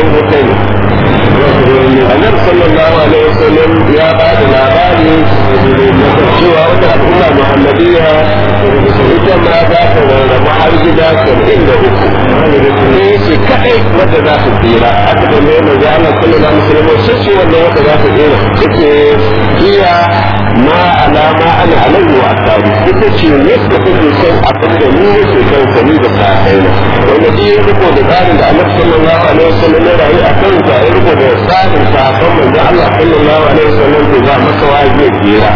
yan wuta ne annabi sallallahu alaihi wasallam ya ba da labari cewa wata al'umma muhammadiyya ita ma za ta rarraba har gida saba'in da uku ne ce kaɗai wadda za su tsira aka da mai mai Allah sallallahu alaihi wasallam sun ce wanda wadda za su tsira yake iya ma alama ana alaihi wa asabi ita ce yadda kuke son abin da ni yake son sani da sa'ai na wanda shi ya riko da tsarin da Allah sallallahu alaihi wasallam ya rayu a kan sa ya riko da tsarin sakon manzo Allah sallallahu alaihi wasallam to ba masa waje jira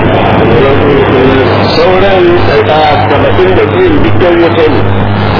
sauran da saba'in da biyu dukkan wuta ne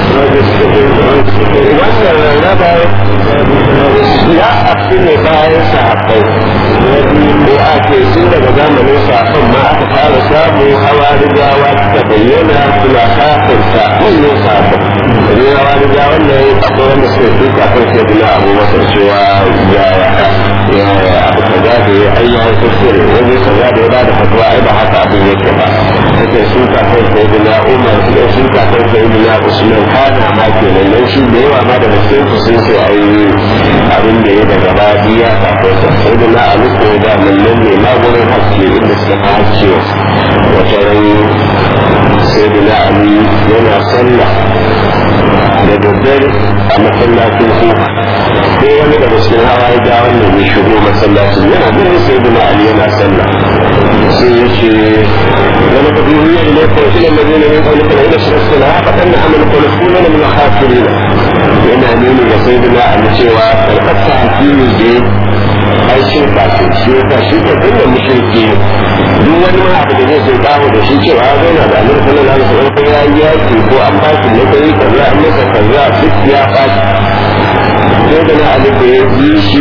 wannan rarraba ya afi ne bayan sahabbai ko a ce tun daga zamanin sahabban ma aka fara samu hawa rigawa suka bayyana suna kafinta wannan sahabban ne hawa rigawa ne akwai wanda suka fi kafin sai dina abu masar cewa ya ya abu kaza da ya ayyukan kuskure wani kaza da ya bada fatuwa ai ba haka abin yake ba suka sun kafin sai dina umar suka sun kafin sai dina usman kana ma kenan dan shi da yawa ma da cikin su sun ce ai abin da ya daga baya ya kafin sa sai dina abu ko da nan ne ma gurin haske inda suka haske wata ran sai dina ali yana sallah da daddare a masallacin kuka sai wani daga cikin hawa ya wannan ya shigo masallacin yana ganin sai dina ali yana sallah sai ya ce wani kudi ya ile ko ila madina min qawli kana ila shirka la fatan amal kullu min al-khasirin yana nuni ga sai dina ali cewa karkata hakimi je ai shirka ce shi ka shi ka dinga mushriki duk wani ma abu da zai sai kawo da shi cewa ya zauna da annabi sallallahu alaihi wasallam ko ya yi yaki ko an ba shi matsayi kaza an masa kaza duk ya fashi sai da na ali da ya ji shi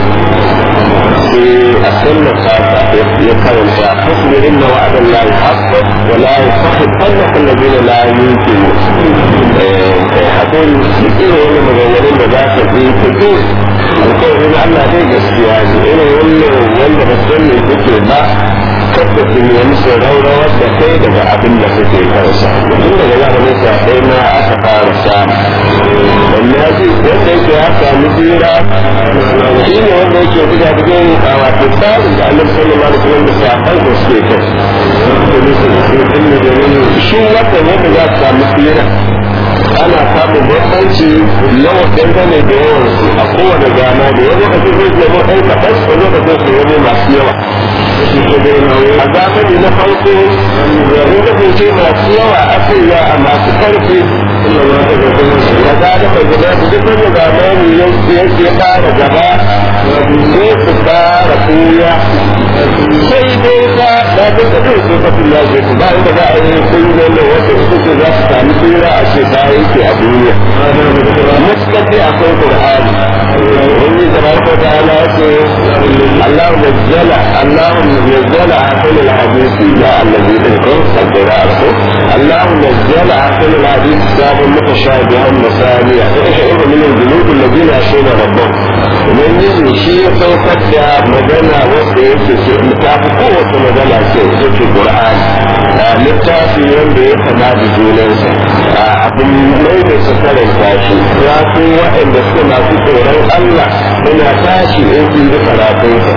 sai a sallar fata ya karanta fasbir inna wa'adan la yuhaqq wa la yusakhifannaka alladhina la yuqinu hakuri duk irin wani maganganun da za ka ji ka ji alkawarin Allah dai gaskiya ne irin wannan wanda ba san me kuke ba kada su nemi su raurawar da kai daga abin da kake kansa tun daga zamanin sa ɗaya ma aka fara samu wanda ya ce wanda yake ya sami tsira shi ne wanda yake buga cikin a wato tsarin da annabi sallallahu alaihi wasallam da sahabbai da suke kai shi wanda wanda za su samu tsira ana samun bambanci yawan dangane da yawan su a kowane gana da wani lokacin zai zama ɗan kaɗan wani lokacin su wani masu yawa a zamani na farko yanzu kasance masu yawa aka yi a masu karfi da za da bai gaba su duk wani zamani yanki ya fara gaba sai su fara kuya sai dai ba da ta tafi su tafi ya ce ba inda za a yi kuyi da wata su ce za su sami tsira a ce ta yake a duniya muskar dai akwai qur'ani wani da ba ko ta ala ce Allah nazzala Allah nazzala akal alhadith ya allazi tilkum sabira alku Allah nazzala akal alhadith sabun mutashabihan masaniya fa ishairu min al-julud alladhina yashuna rabbahum ubangiji shi ya saukar da magana wanda yake ce littafi kowace magana ce yake qur'ani littafi wanda ya kama da junansa abin mai da su karanta shi ya fi waɗanda suka masu tsoron Allah suna tashi in sun yi karatunsa.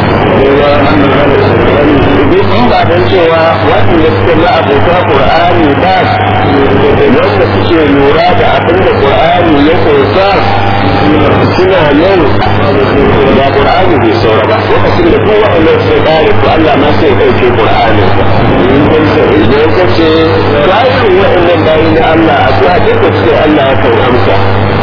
Duk in ba don cewa waɗanda suka na abota Ƙur'ani ba wanda suke lura da abin da Ƙur'ani ya kunsa suna nan da Ƙur'ani bai saura ba lokacin da kowa Allah sai ƙare ko Allah ma sai ɗauke Ƙur'anin ba. Idan ka ce bayan waɗannan bayi na Allah a zuwa duka suke Allah ya kan amsa.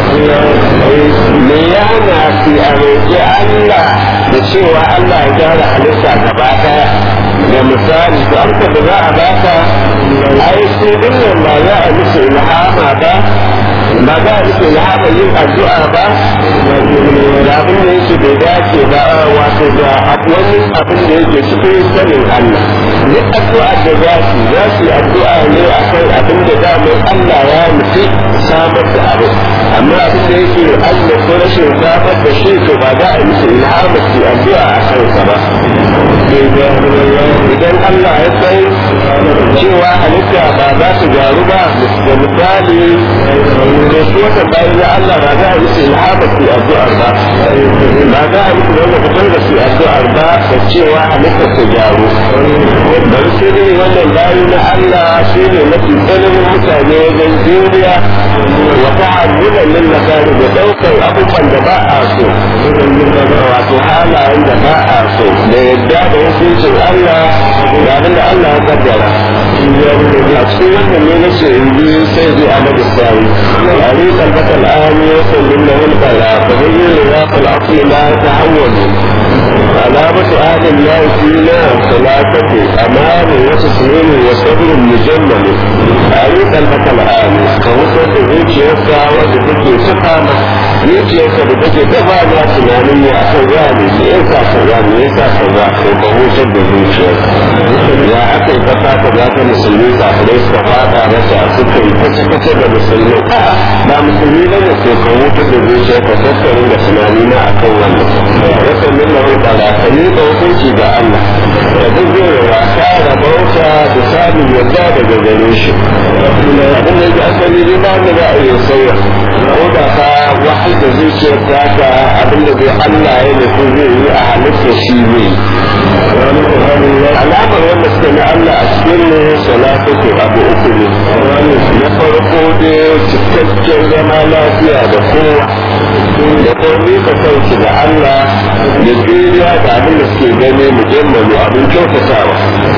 Me ya na fi a roƙi Allah da cewa Allah ya gyara halitta gaba ɗaya da misali to amsa da za a baka ai sai dinnan ba za a musu ilhama ba ba za a musu ilhama yin addu'a ba da abin da yake bai dace ba wato da wani abin da yake cikin sanin Allah duk addu'a da za su za su yi addu'a ne a kan abin da damar Allah ya nufi samar da abin amma abin da yake Allah ko rashin samar da shi to ba za a yi musu ilhama su addu'a a kansa ba idan Allah ya san cewa halitta ba za su gyaru ba da misali da su wata bayan na Allah ba za a yi su ilhaba su addu'ar ba ba za a yi su wanda fitar da su addu'ar ba da cewa halitta su gyaru bari sai dai wannan bayan na Allah shi ne mafi tsananin mutane wajen juriya wa ta'ammulan lil makari da daukar abubuwan da ba a so wato halayen da ba a so da yadda da hukuncin Allah da abin da Allah ya kaddara a cikin wannan ne nace in bi sai zai amadu sari ali kalbata al'ami wa sallin da wani bala fa bayyana ya fal asli la tahawwalu علامة أهل الله فينا ثلاثة أمان وتسليم وصبر مجمل أريد أن الآن كوسط zuciyarsa wadda take saka zuciyarsa da take dafa na tunanin ya kaza ne me yasa kaza me yasa kaza ko ka hutar da zuciyarsa ya aka yi kasa ka za ta musulmi kafirai suka fada masa suka yi kace kace da musulmi ba musulmi ba ne ko ka hutar da zuciyarka tattarin da tunani na akan wannan wasan min lahu ta'ala ka ni ka hukunci ga Allah da duk zai wasa da bauta da samun yadda daga gare shi abin da yake asali ne ba da za a yi sauya ko da ka wahal da zuciyar ta ka abin da zai Allah ya nufi zai yi a halitta shi ne alamar wanda suka na Allah a cikin ne salatu ko abu uku ne na farko da cikakken zama lafiya da kowa da komai ka sauki da Allah da juriya da abin da suke gani mujammalu abin kyautatawa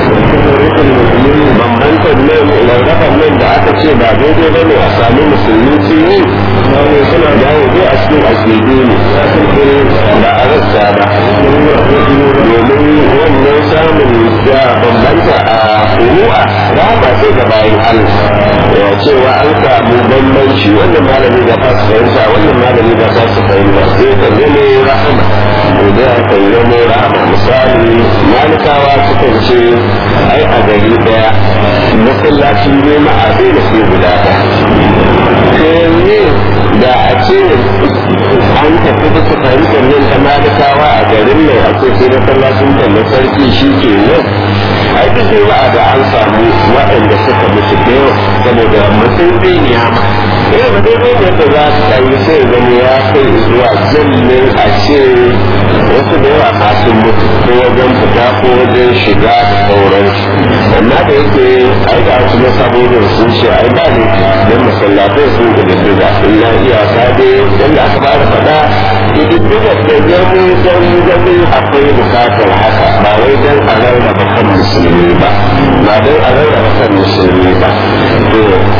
bambantar nan rarraban nan da aka ce ba daidai ba ne a sami musulmi su yi suna dawo dai a cikin akidu ne ba a rasa ba domin wannan samun da bambanta a furu'a rama sai ga bayan Allah cewa an samu bambanci wannan malami da ta su fahimta wannan malami da ta su fahimta sai ka zama rahama da ka zama rahama misali malikawa sukan ce ai a gari daya masallaci ne ma'azai da ke guda ɗaya ne da a ce an tafi da su fahimtar nan ta malikawa a garin nan a ce sai masallacin kan na sarki shi ke nan ai duk juma'a da an samu waɗanda suka mutu da yawa saboda mutum zai niyama eh ba dai dai da za su kai sai zama ya kai zuwa jallin a ce wasu da yawa masu mutu ko wajen fita ko wajen shiga da sauransu amma da yake ai da wasu na sabobin sun ce ai ba ne don masallatai sun ƙididdiga illa iyaka dai yadda aka fara faɗa ƙididdigar da gani don gani akwai bukatar haka ba wai don a rarraba kan musulmi ba ba don a rarraba kan musulmi ba to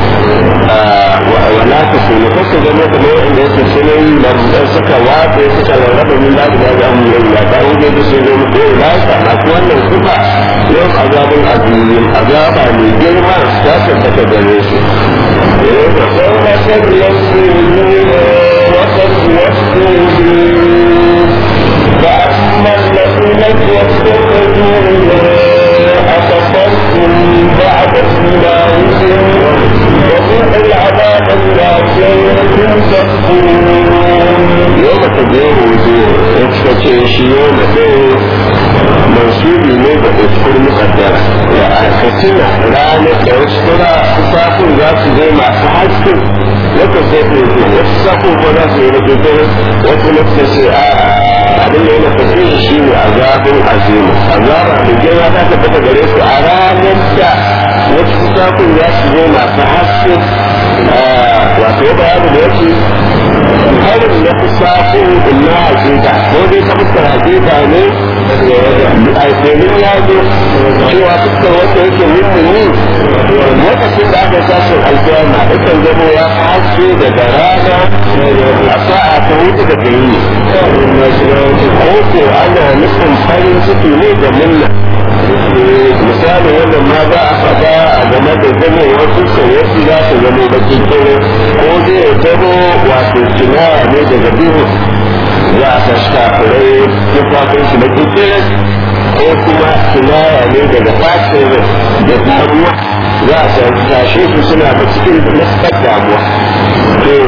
wala ta kuma kasa zama kuma wanda yake sunan lambar suka watsa suka rarraba min da da ga mu yau ya ta wuce da su ne ko da ta masu wannan kuka yau azabun azimin azaba mai girma ta tabbata gare su yau da sauran sabiyan su وقد وصوا فأما الذين اتخذوا أكفرتم بعد إيمانكم وذوقوا العذاب بما كنتم تكفرون يوم تبين وجوه افتكر شي يوم منسوبي ne da uskur mukaddara da aikatina ranar da wasu kura kufafin za su zai masu haske wata sai ta yi wasu sako ko za su yi rubutu wasu lokuta sai a abin da yana tafiya shi ne azabin azimu azaba da girma ta tabbata gare su a ranar da wasu kusakun za su zo masu haske wato ya bayani da yake harin na kusakun na hakika ko dai ta fuskar hakika ne a domin ya zo cewa fuskar wanda yake mummuni lokacin da aka tashin alkiyama ikan zama ya haske daga rana a sa'a ta hutu da gari ko ko ana nufin farin ciki ne da munna misali wannan ma za a faɗa a game da zama wasu sauyansu za su zama bakin kere ko zai zama wato kinaya ne daga biyu za a ta shafirai tufafin su bakin kere ko kuma kinaya ne daga fashin da damuwa za a tashe su suna da cikin naskar damuwa to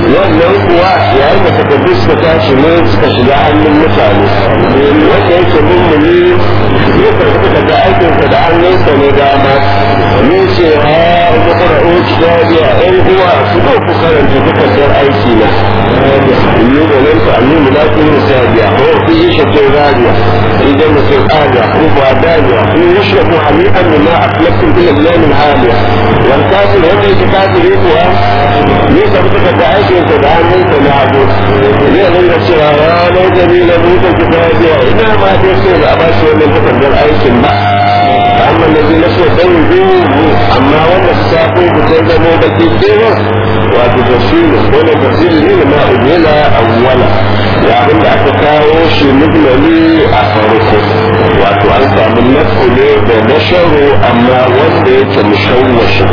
wannan kuwa yayin da takardu suka tashi ne suka shiga hannun mutane wanda yake mummuni ya karɓi daga aikinsa da hannunsa ne dama ne ce ha ga ƙara'o kitabiya ɗan uwa su zo ku karanta takardar aiki na yi da nan ta annu mulakin sabiya ko ku yi shakin rariya idan mutum ƙariya ko ba dariya ku yi shakin hami'an da ma a filakin ilimin haliya wal kafir wanda yake kafiri kuwa ne karɓi takardar aikinsa da hannunsa na abu zai ringa cewa ya lai dalilin mutum kitabiya ina ma dai sai da a ba shi wannan takardar aikin ba amma na zai naso dan zuwa amma wanda su safo ku sai zamo da ke kewa wato tafsirin wani tafsirin ne da ma'ujela awwala ya abin da aka kawo shi mujmali a farko wato an samu nasu ne da nasharu amma wanda yake mushawwashi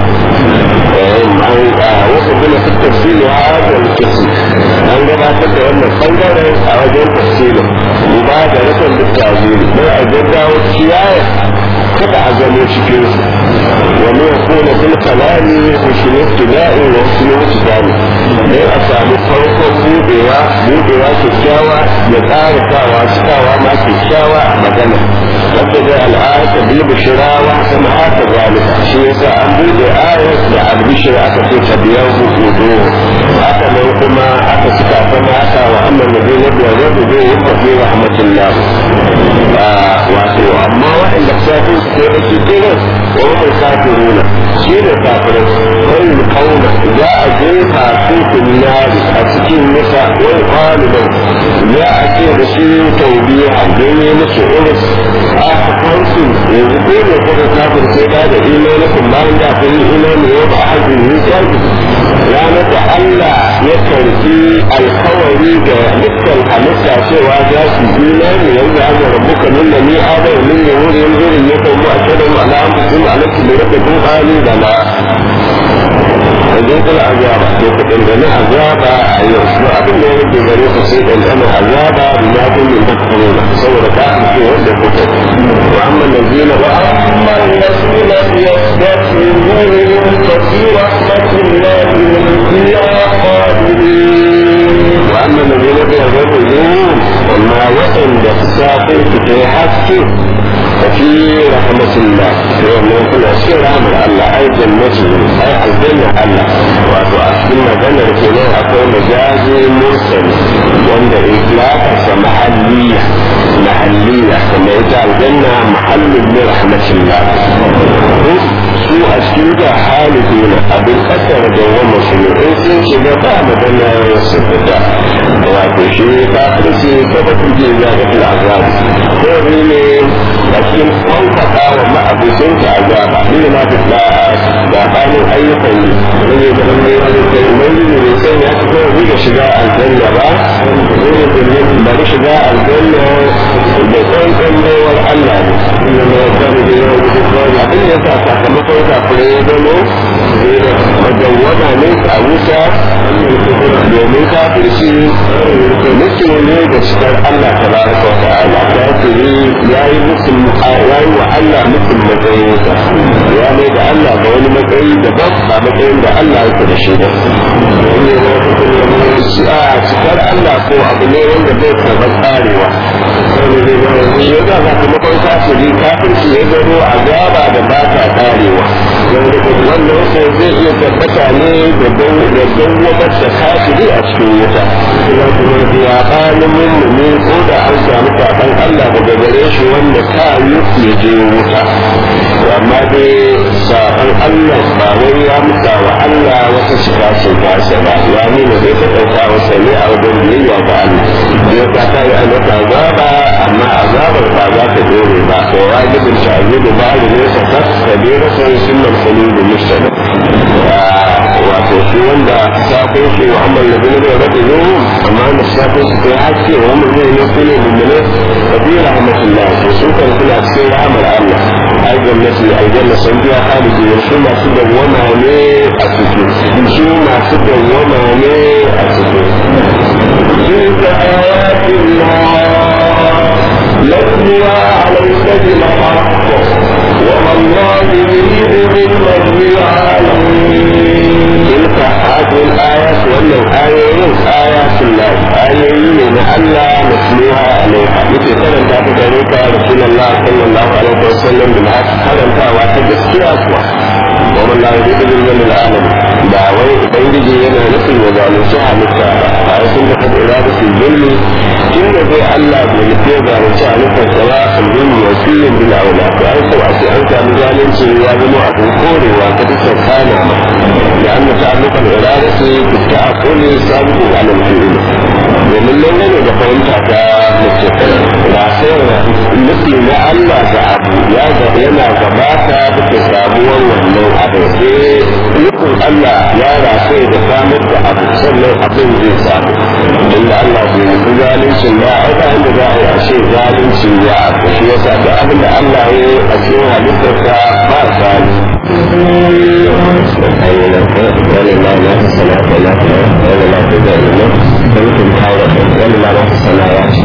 wasu gina su tafsirin hadal kisi an gabatar da wannan bangaren a wajen tafsirin ba da rikon duk taziri don a gaggawa kiyaye kada a zama cikin su wani ya kone fil kalami husnul ibtida'i wa husnul ibtida'i ne a samu farkon budewa budewa kyakkyawa ya tsara sawa cikawa ma kyakkyawa a magana wanda zai al'ayata bil bishirawa sama haka zalika shi yasa an bude ayat da albishir aka ce ta biyar hukudu haka nan kuma aka cika sama haka wa amma nabi na biyar da zai yi tafi rahmatullah wato amma waɗanda safin su ke da su kenan wani kafiruna shi ne kafirai wani kauna za a jefa su kunnari a cikin nisa wani kwaliban za a ce da su taubiya a gani musu iris a kansu yanzu ko ne kuka kafin sai da da imanikun bayan da kun yi imani yau ba a hajji yi kyaji ranar da Allah ya karfi alkawari da dukkan halitta cewa za su imani yanzu an rabu kamin da ni adai min ya wuri yanzu ya kan mu a shirin al'amfusun alaƙi da rage kun hali da na yanzu kula azaba to ku dangane azaba a yau ko abin da ya rage gare ku sai dangane azaba da ya kun min da kuma saboda ka ce wanda ku ta wa amma lazina wa amma lazina yastakbiruna fa fi rahmatillahi hum fiha khalidun wa amma lazina yastakbiruna amma waɗanda safin su ta yi haske ففي رحمة الله يوم يكون أشياء رحمة الله أي جنته أي الجنة الله وأتوأكلنا جنة كنا أكون مجازي مرسل وأن إطلاق محلية محلية كما يجعل الجنة محل من رحمة الله su a cikin da haliduna abin kasar da wa musulmi sun shiga ba magana su fita wato shi kafirci gaba kuje za ga fil azab ko ne a cikin kwankata wa ma'abucin ta azaba ne na fita da bayan ayyukan ne ne da ne wani kai mai ne sai ya fito da shiga aljanna ba ne da bari shiga aljanna da tsantsan baiwar Allah ne ne da da abin da ya sa sakamakon kafirai ya zamo madawwama ne a wuta domin kafirci mutum ne da cikar Allah ta baraka wa ta'ala kafiri ya yi mutum ya yi wa Allah mutum matsayinsa ya mai da Allah ga wani matsayi daban ba matsayin da Allah yake da shi ba a cikar Allah ko abu ne wanda zai karɓar tsarewa shi ya za sakamakon kafiri kafirci ya zaro azaba da ba ta karewa wannan sai zai iya tabbata ne da dawwamar da kafiri a cikin wuta ya bani mummuni ko da an samu kafan Allah daga gare shi wanda ta yi ya je wuta amma dai saban Allah ba wai ya muta wa Allah wata shiga sun kasa ba ya nuna zai ta ɗauka wasa ne a wajen biyayya ga Allah ya ta ta yi annata azaba amma azabar ba za ta dore ba ko wajibin ta'azibu ba da ne ta kabira sai sunan saludu mustana wato shi wanda safin shi wa amma da bin da rabu zuwa amma da safin shi kai haske wa mun ne ne kuma mummune kabira rahmatullah to su kan kula cikin rahmar Allah ai gwamnati aljanna sun biya haliji su masu dawwama ne a cikin su masu dawwama ne a cikin تلك آيات الله نتلوها عليك بالحق وما الله يريد بالبغي العالمين تلك هذه الآيات وأن الآية ayoyin ayatul lahi ayoyi ne na Allah musliha alaiha yake karanta ta gare ka rasulullah sallallahu alaihi wasallam bil haq karantawa ta gaskiya kuwa wa man la yuridu bil alamin da wai ubangiji yana nufin ya zalunci halitta ba a sun da kada iradatul zulmi inda zai Allah bai nufi ya zalunci halittar sa ba zulmi wa kullum bil aula to an so a ce an samu zalunci ya zama abin korewa ta dukkan kana ma da an ta allukan iradatu ta akuli sabu alal fi'il domin nan ne da fahimta ta mace ba sai nufi na Allah ga abu ya yana gabata da samuwar wannan abu sai nufin Allah ya rafe da samar da abu sannan abin zai samu inda Allah bai nufi zalincin ba a ba inda za a yi ashe zalunci ya abu shi yasa da abin da Allah ya yi a cikin halittarsa ba zalunci wani ma na ta sana ta na ta wani ma ta zai ne da mutum kawo wani ma na ta sana ya ce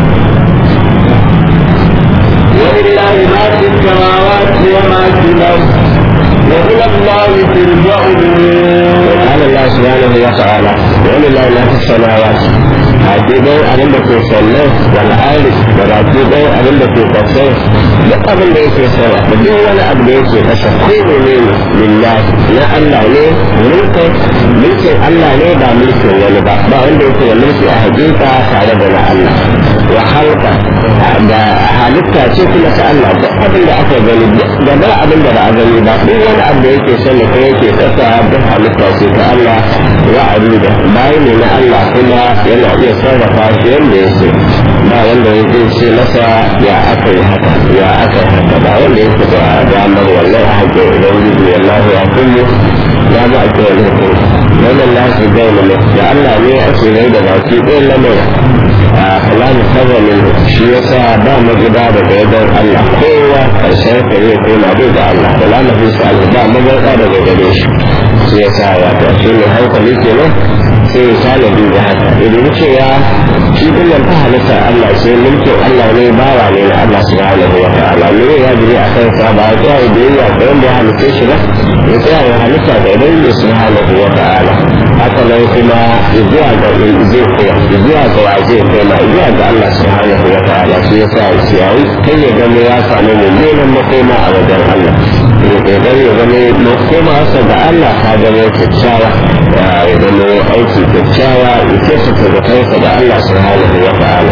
ولله ما في السماوات وما في الأرض وإلى الله ترجع الأمور قال الله سبحانه وتعالى ولله ما في السماوات hakidai abin da ke sanne wal ali da hakidai abin da ke kasai duk abin da yake sama da duk wani abu da yake kasa ko ne ne lillahi na Allah ne mulkin mulkin Allah ne ba mulkin wani ba ba wanda yake da mulki a hakika tare da na Allah wa halka da halitta ce kuma ta Allah duk abin da aka gani da ba abin da ba a gani ba duk wani abu da yake sanne ko yake kasa duk halitta ce ta Allah wa da bayan ne na Allah kuma yana iya sarrafa shi yadda ya so ba wanda ya zai ce masa ya aka yi haka ya aka yi haka ba wanda ya fi da damar wannan a haƙƙin ubangiji wallahu ya kullu ya ba a kowane hukum wannan lafi gai mana da Allah ne ake rai da baki ɗayan lamarin a kalamu sarramin shi ya sa ba magida daga wajen Allah kowa ƙarshen ka yi koma bai da Allah da lamarin sa ba magida daga gare shi shi ya sa wato shi ne hankali kenan sai ya sale duba haka idan cewa shi dinnan ta halitta Allah sai mulkin Allah ne bawa ne na Allah subhanahu wa ta'ala ne ya jiri a kansa ba ya tsaya da yayi ga wanda ya halitta shi ba ya tsaya ya halitta da idan subhanahu wa ta'ala haka nan kuma zuwa ga zai koya zuwa ga wa zai koma zuwa ga Allah subhanahu wa ta'ala shi yasa shi yayi kai ya gano ya samu mummunan makoma a wajen Allah ya kokari ya gano makoma sa ga Allah ka gano kyakkyawa ya gano aiki kyakkyawa ya kyautata da kansa da Allah subhanahu wa ta'ala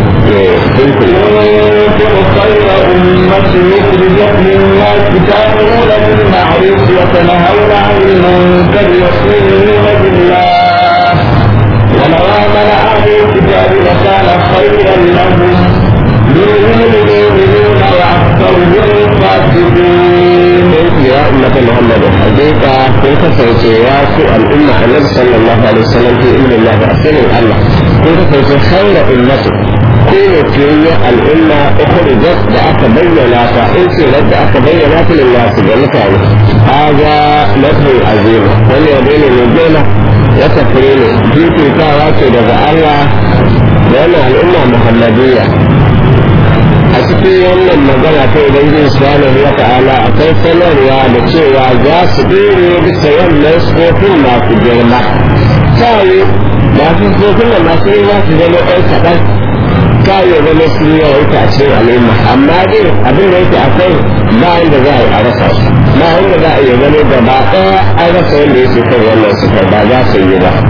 كنتم خير أمة أخرجت للناس تأمرون بالمعروف وتنهون عن المنكر وتؤمنون بالله ولو آمن أهل الكتاب لكان خيرا لهم منهم المؤمنون وأكثرهم فاسقون يا أمة محمد حقيقة كنت فوتيات الأمة النبي صلى الله عليه وسلم في إذن الله بأسنه الله كنت فوتي خير أمته كل فيه الأمة أخرجت بأك بينات إنت رد أك بينات للناس بالكان هذا نفي عظيم واليدين الوجودة وتفرين في كتابات رضا الله لأن الأمة محمدية a cikin wannan magana ta ubangiji subhanahu wa ta'ala akwai sanarwa da cewa za su dore bisa wannan tsofin masu girma kawai masu tsofin da masu girma su zama ɗan kaɗan kawai zama su yi yawaita a cikin al'umma amma dai abin da yake akwai ba inda za a yi a rasa su ba inda za a yi gano gaba ɗaya an rasa wanda yake kan wannan sufar ba za su yi ba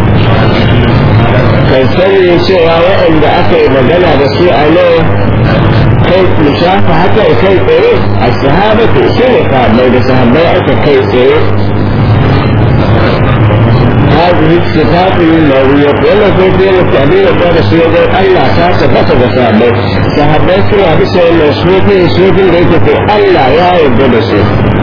kai sani cewa waɗanda aka yi magana da su a nan kai mushafa haka kai tsaye a sahaba to shi ne sahabbai da sahabbai aka kai tsaye هذه الصفات المروية ولا في التعبير قال سيدنا الله تعالى فتح صحابي صحابي سوى بسوى المسوكي سوكي ليك في الله يا يبدو بسوء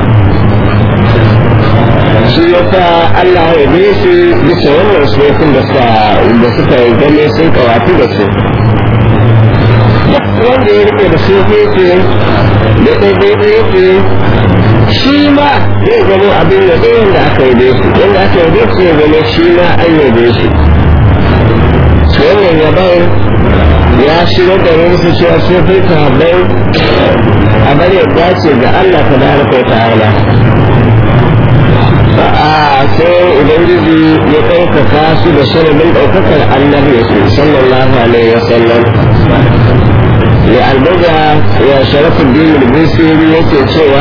shi yasa Allah ya bi shi bisa wannan sunan da suka gane sun kawatu da su wanda ya rike da sufi ce da ɗaiɗaiɗai yake shi ma zai zama abin da ɗayan da aka yi shi wanda aka yi shi ya zama shi ma an yabe shi wannan yaban ya shigar da wani su cewa sufi sahabbai a bari ya dace ga Allah ta baraka ta'ala sai ubangiji ya ɗaukaka su da sharadin ɗaukakar annabi sallallahu alaihi wasallam ya albuga ya sharafin dinin bisiri yake cewa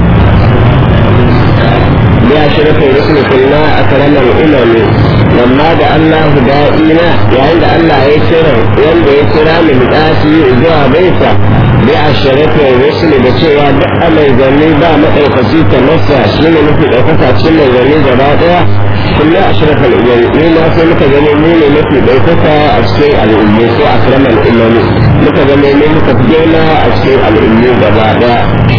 ya sharafin rasul kulla a karamar ilimi lamma da Allah da'ina yayin da Allah ya kira wanda ya kira min dasi zuwa baita bi a sharafin rasul da cewa duk amai zanni ba maɗaukaci ta masa shi ne mafi ɗaukaka cikin mai zanni gaba ɗaya kulla a sharafin ilimi ni ma sai muka gani mu ne mafi ɗaukaka a cikin al'ummi ko a karamar ilimi muka zama ne muka fi girma a cikin al'ummi gaba ɗaya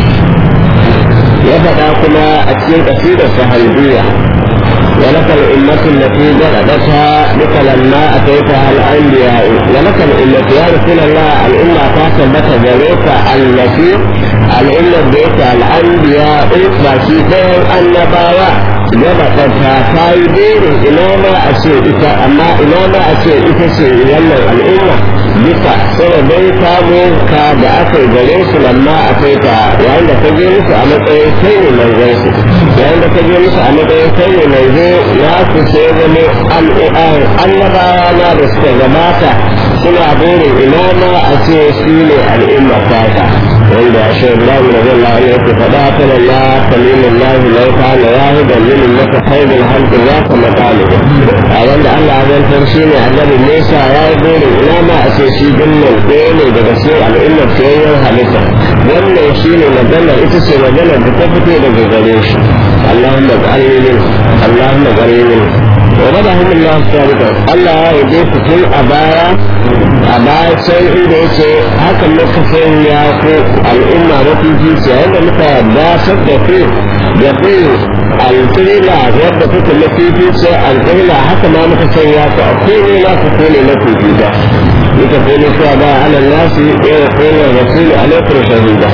ya faɗa kuma a cikin ƙasidar sahalbiya ولك الأمة التي جلدتها بك لما أتيتها الأنبياء ولك الأمة يا رسول الله الأمة كاسبت ذلك التي الأمة بيت الأنبياء فشيفين النبوة جلدتها كايدين إماما أشيء إتا أما إماما أشيء إتا شيء يلا الأمة bisa sanadin samun ka da aka yi gare su lamma a kai ta yayin da ka je musu a matsayin kai ne manzon su yayin da ka je musu a matsayin kai ne manzo ya su sai zama annabawa na da suka gabata suna burin ina ma a ce su ne al'umma fata wanda shi Ibrahim da zai la'a yake faɗa ta lalla kalimin lahi lau ta na yahudan lilin maka haibin halkin ya kama ɗalibu a wanda Allah ya zantar shi ne annabi Musa ya yi burin ina ma a ce shi dinnan ɗaya ne daga cikin al'ummar fiyayyen halitta wannan shi ne maganar ita ce maganar da ta fito daga gare shi Allahumma ƙarni min Allahumma ƙarni min wa bada hannun Allah sabita Allah ya yi su tun a baya a baya sai inda yake hakan muka sanya ko al'umma mafi zuciya yadda muka dasar da ku da ku alƙirila yadda kuka mafi zuciya alƙirila haka ma muka sanya ku a kone na ku kone mafi zuciya لتكون شهداء على الناس ويكون الرسول عليكم شهيدا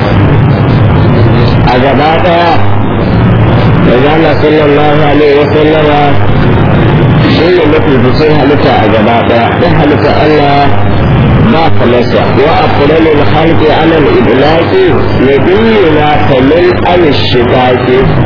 أجاباتها وقال صلى الله عليه وسلم شيء التي تصيح لك أجاباتها لك ألا ما خلص وأقلل الخلق على الإدلاك يدلنا كمن عن الشتاك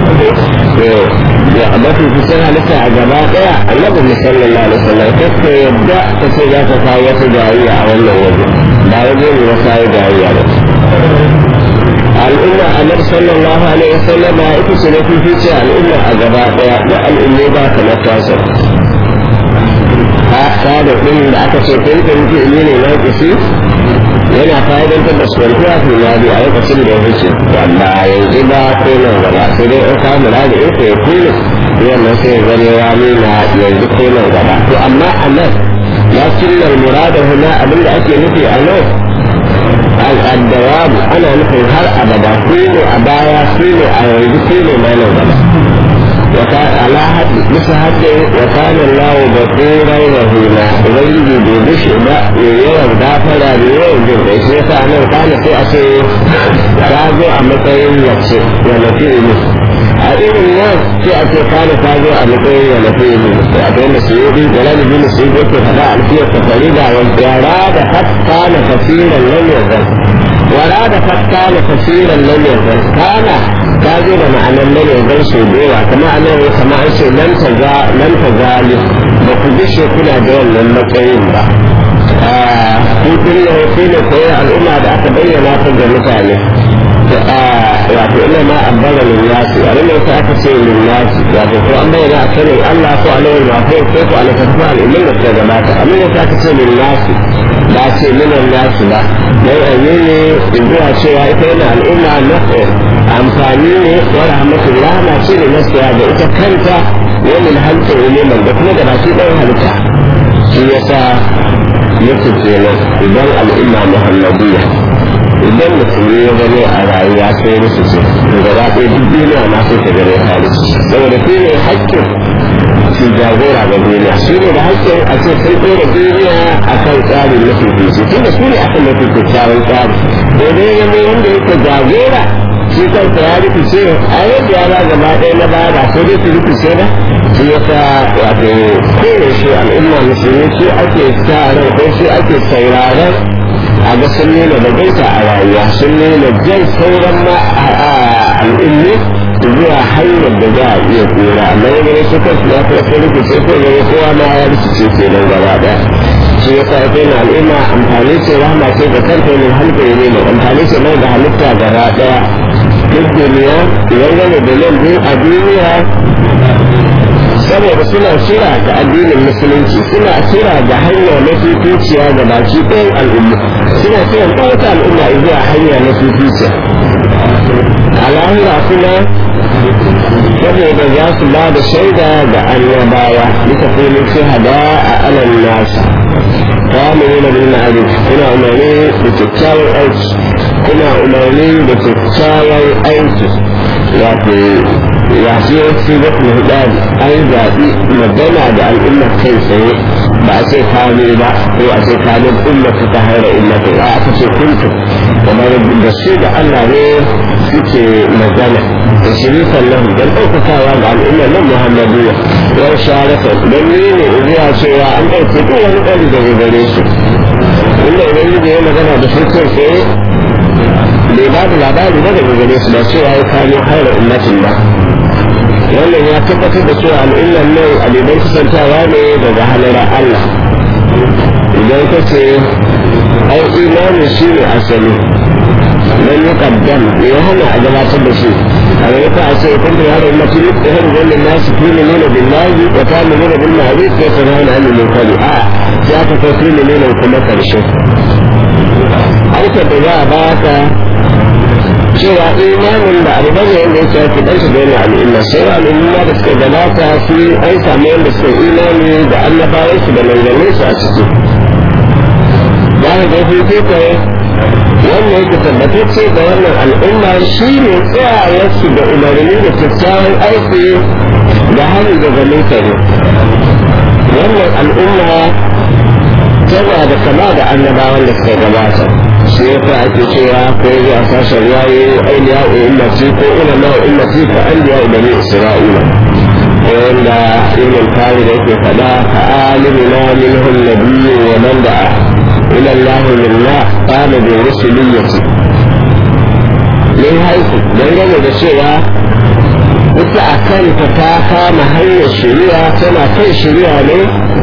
ya mafi kusan halitta a gaba daya annabi mu sallallahu alaihi wasallam kake yadda ka ce za ka kawo wata jariya a wannan waje ba waje ne na kawo jariya ba al'umma annabi sallallahu alaihi wasallam ya ita ce na fifice al'umma a gaba daya da al'ummai ba ka na tasa ta da ɗin da aka ce kai da muke ne ne na kusi yana fa'idantar da suwantuwa fi nadi a lokacin da ya wuce wanda yanzu ba ko nan gaba sai dai in kawo muradi in ya kulle wannan sai zane ya nuna yanzu ko nan gaba to amma a nan lakin nan murada huna abin da ake nufi a nan al'addawamu ana nufin har abada su ne a baya su ne a yanzu su ne ma nan gaba على حد مثل حد وكان الله بصيرا رحيما ubangiji bai bushe ba yawan gafara da yawan jin kai sai yasa nan kana sai a ce ta zo a matsayin yace ya nafi ilu a irin nan sai a ce kana ta zo a matsayin ya nafi ilu a kai na su yi da lani bin su yi yake fada alfiyar ta farida wanda yara da hatta na kasiran lam yazal wara da hatta na kasiran lam yazal kana ta zo da ma'anar nan yanzu su dewa kamar a nan kamar an ce nan ta za nan ta zali ba ku bishe kuna da wannan matsayin ba hutun ne sai ne koyi al'umma da aka bayyana ta ga mutane wato ina ma abbara linnasi abin da aka ce linnasi wato ko an bayyana a sanin Allah ko alawar mafi ko ko alakafa al'ummin da suka gabata abin da aka ce linnasi ba ce minan nasu ba dan ayi ne zuwa cewa ita yana al'umma na amfani ne wa rahmatullah na ce ne nasiya da ita kanta wani halittar ilimin da kuma da baki ɗan halitta shi yasa yake kenan idan al'umma muhammadiyya idan musulmi ya gane a rayuwa sai musu ce to gaba ɗaya duk duniya ma sai ta gane halittu saboda shi ne haƙƙin su jagora ga duniya su ne da haƙƙin a ce sun ɗora duniya a kan tsarin mafi fice tunda su ne akan mafi kyakkyawan tsari daidai ya mai wanda yake jagora shi kansa ya rikice a yadda ya ba gaba ɗaya na baya ba ko dai su rikice ba shi ya sa wato kowane shi al'umma musulmi shi ake sa ran ko shi ake sauraron a ga sun nuna da gaita a rayuwa sun nuna jan sauran ma al'ummi zuwa hanyar da za a iya tsira amma ya gani su kansu na kuma sun rikice ko gani kowa ma ya rikice ke nan gaba ɗaya shi ya sa kai na al'umma amfani ce rahama ce ga kanta ne halka ne mai amfani ce mai da halitta gaba ɗaya duk duniya idan gane da nan biyu a duniya saboda suna kira ga addinin musulunci suna kira ga hanya na fificiya ga baki ɗayan al'umma suna kiran ɗauka al'umma zuwa hanya na fificiya a lahira kuma saboda za su ba da shaida ga annabawa duka kuma shahada a alal nasa تعملون بالمعروف كنا أماني بتتساوي أيش كنا أماني بتتساوي أيش wato ya ce wasu zafi hudar an zaɓi magana da al'ummar kai tsaye ba a ce kame ba ko a ce kame ummatu ta haira ummatu ba aka ce kuntu kamar da su da Allah ne suke magana da shirifan lahu don ɗaukakawa ga al'ummar nan muhammadu ya sharata don ni ne zuwa cewa an ɗauke duk wani ɗari daga gare su inda ubangiji ya magana da su kai tsaye bai ba da labari ba daga gare su ba cewa ya kano haira ummatin ba wannan ya tabbatar da cewa al'ummar nan alibai kusantawa ne daga halar Allah idan ka ce ai imani shi ne asali dan yi kaddam me ya hana a gabatar da shi a gaba ta a ce kun da yaro ummati da har wannan nasu kuni nuna billahi wa ta nuna bil ma'ruf wa ta nuna anil munkar a ya ta kai kuni nuna kuma karshe aikata da za a baka cewa imanin da abu bane yadda ya shafi dan su daina al'umma sai al'umma da suka gabata su an samu yadda suka imani da annabawan su da manzannin su a ciki za ka ga fi kai wannan yake tabbatacce da wannan al'umma shi ne tsayawarsu da umarni da kyakkyawan aiki da hannu daga mutane wannan al'umma tana da kama da annabawan da suka gabata shi ya fa ake cewa ko yi a sashen yayi ainiya o ummati ko ulama o ummati ka anbiya o bani isra'ila wanda ibn tari da yake faɗa ka alimina minhum nabiyyu wa man da'a ila allah lillah qala bi rusuliyyati min haiku dangane da cewa ita a kanta ta kama hanyar shari'a tana kan shari'a ne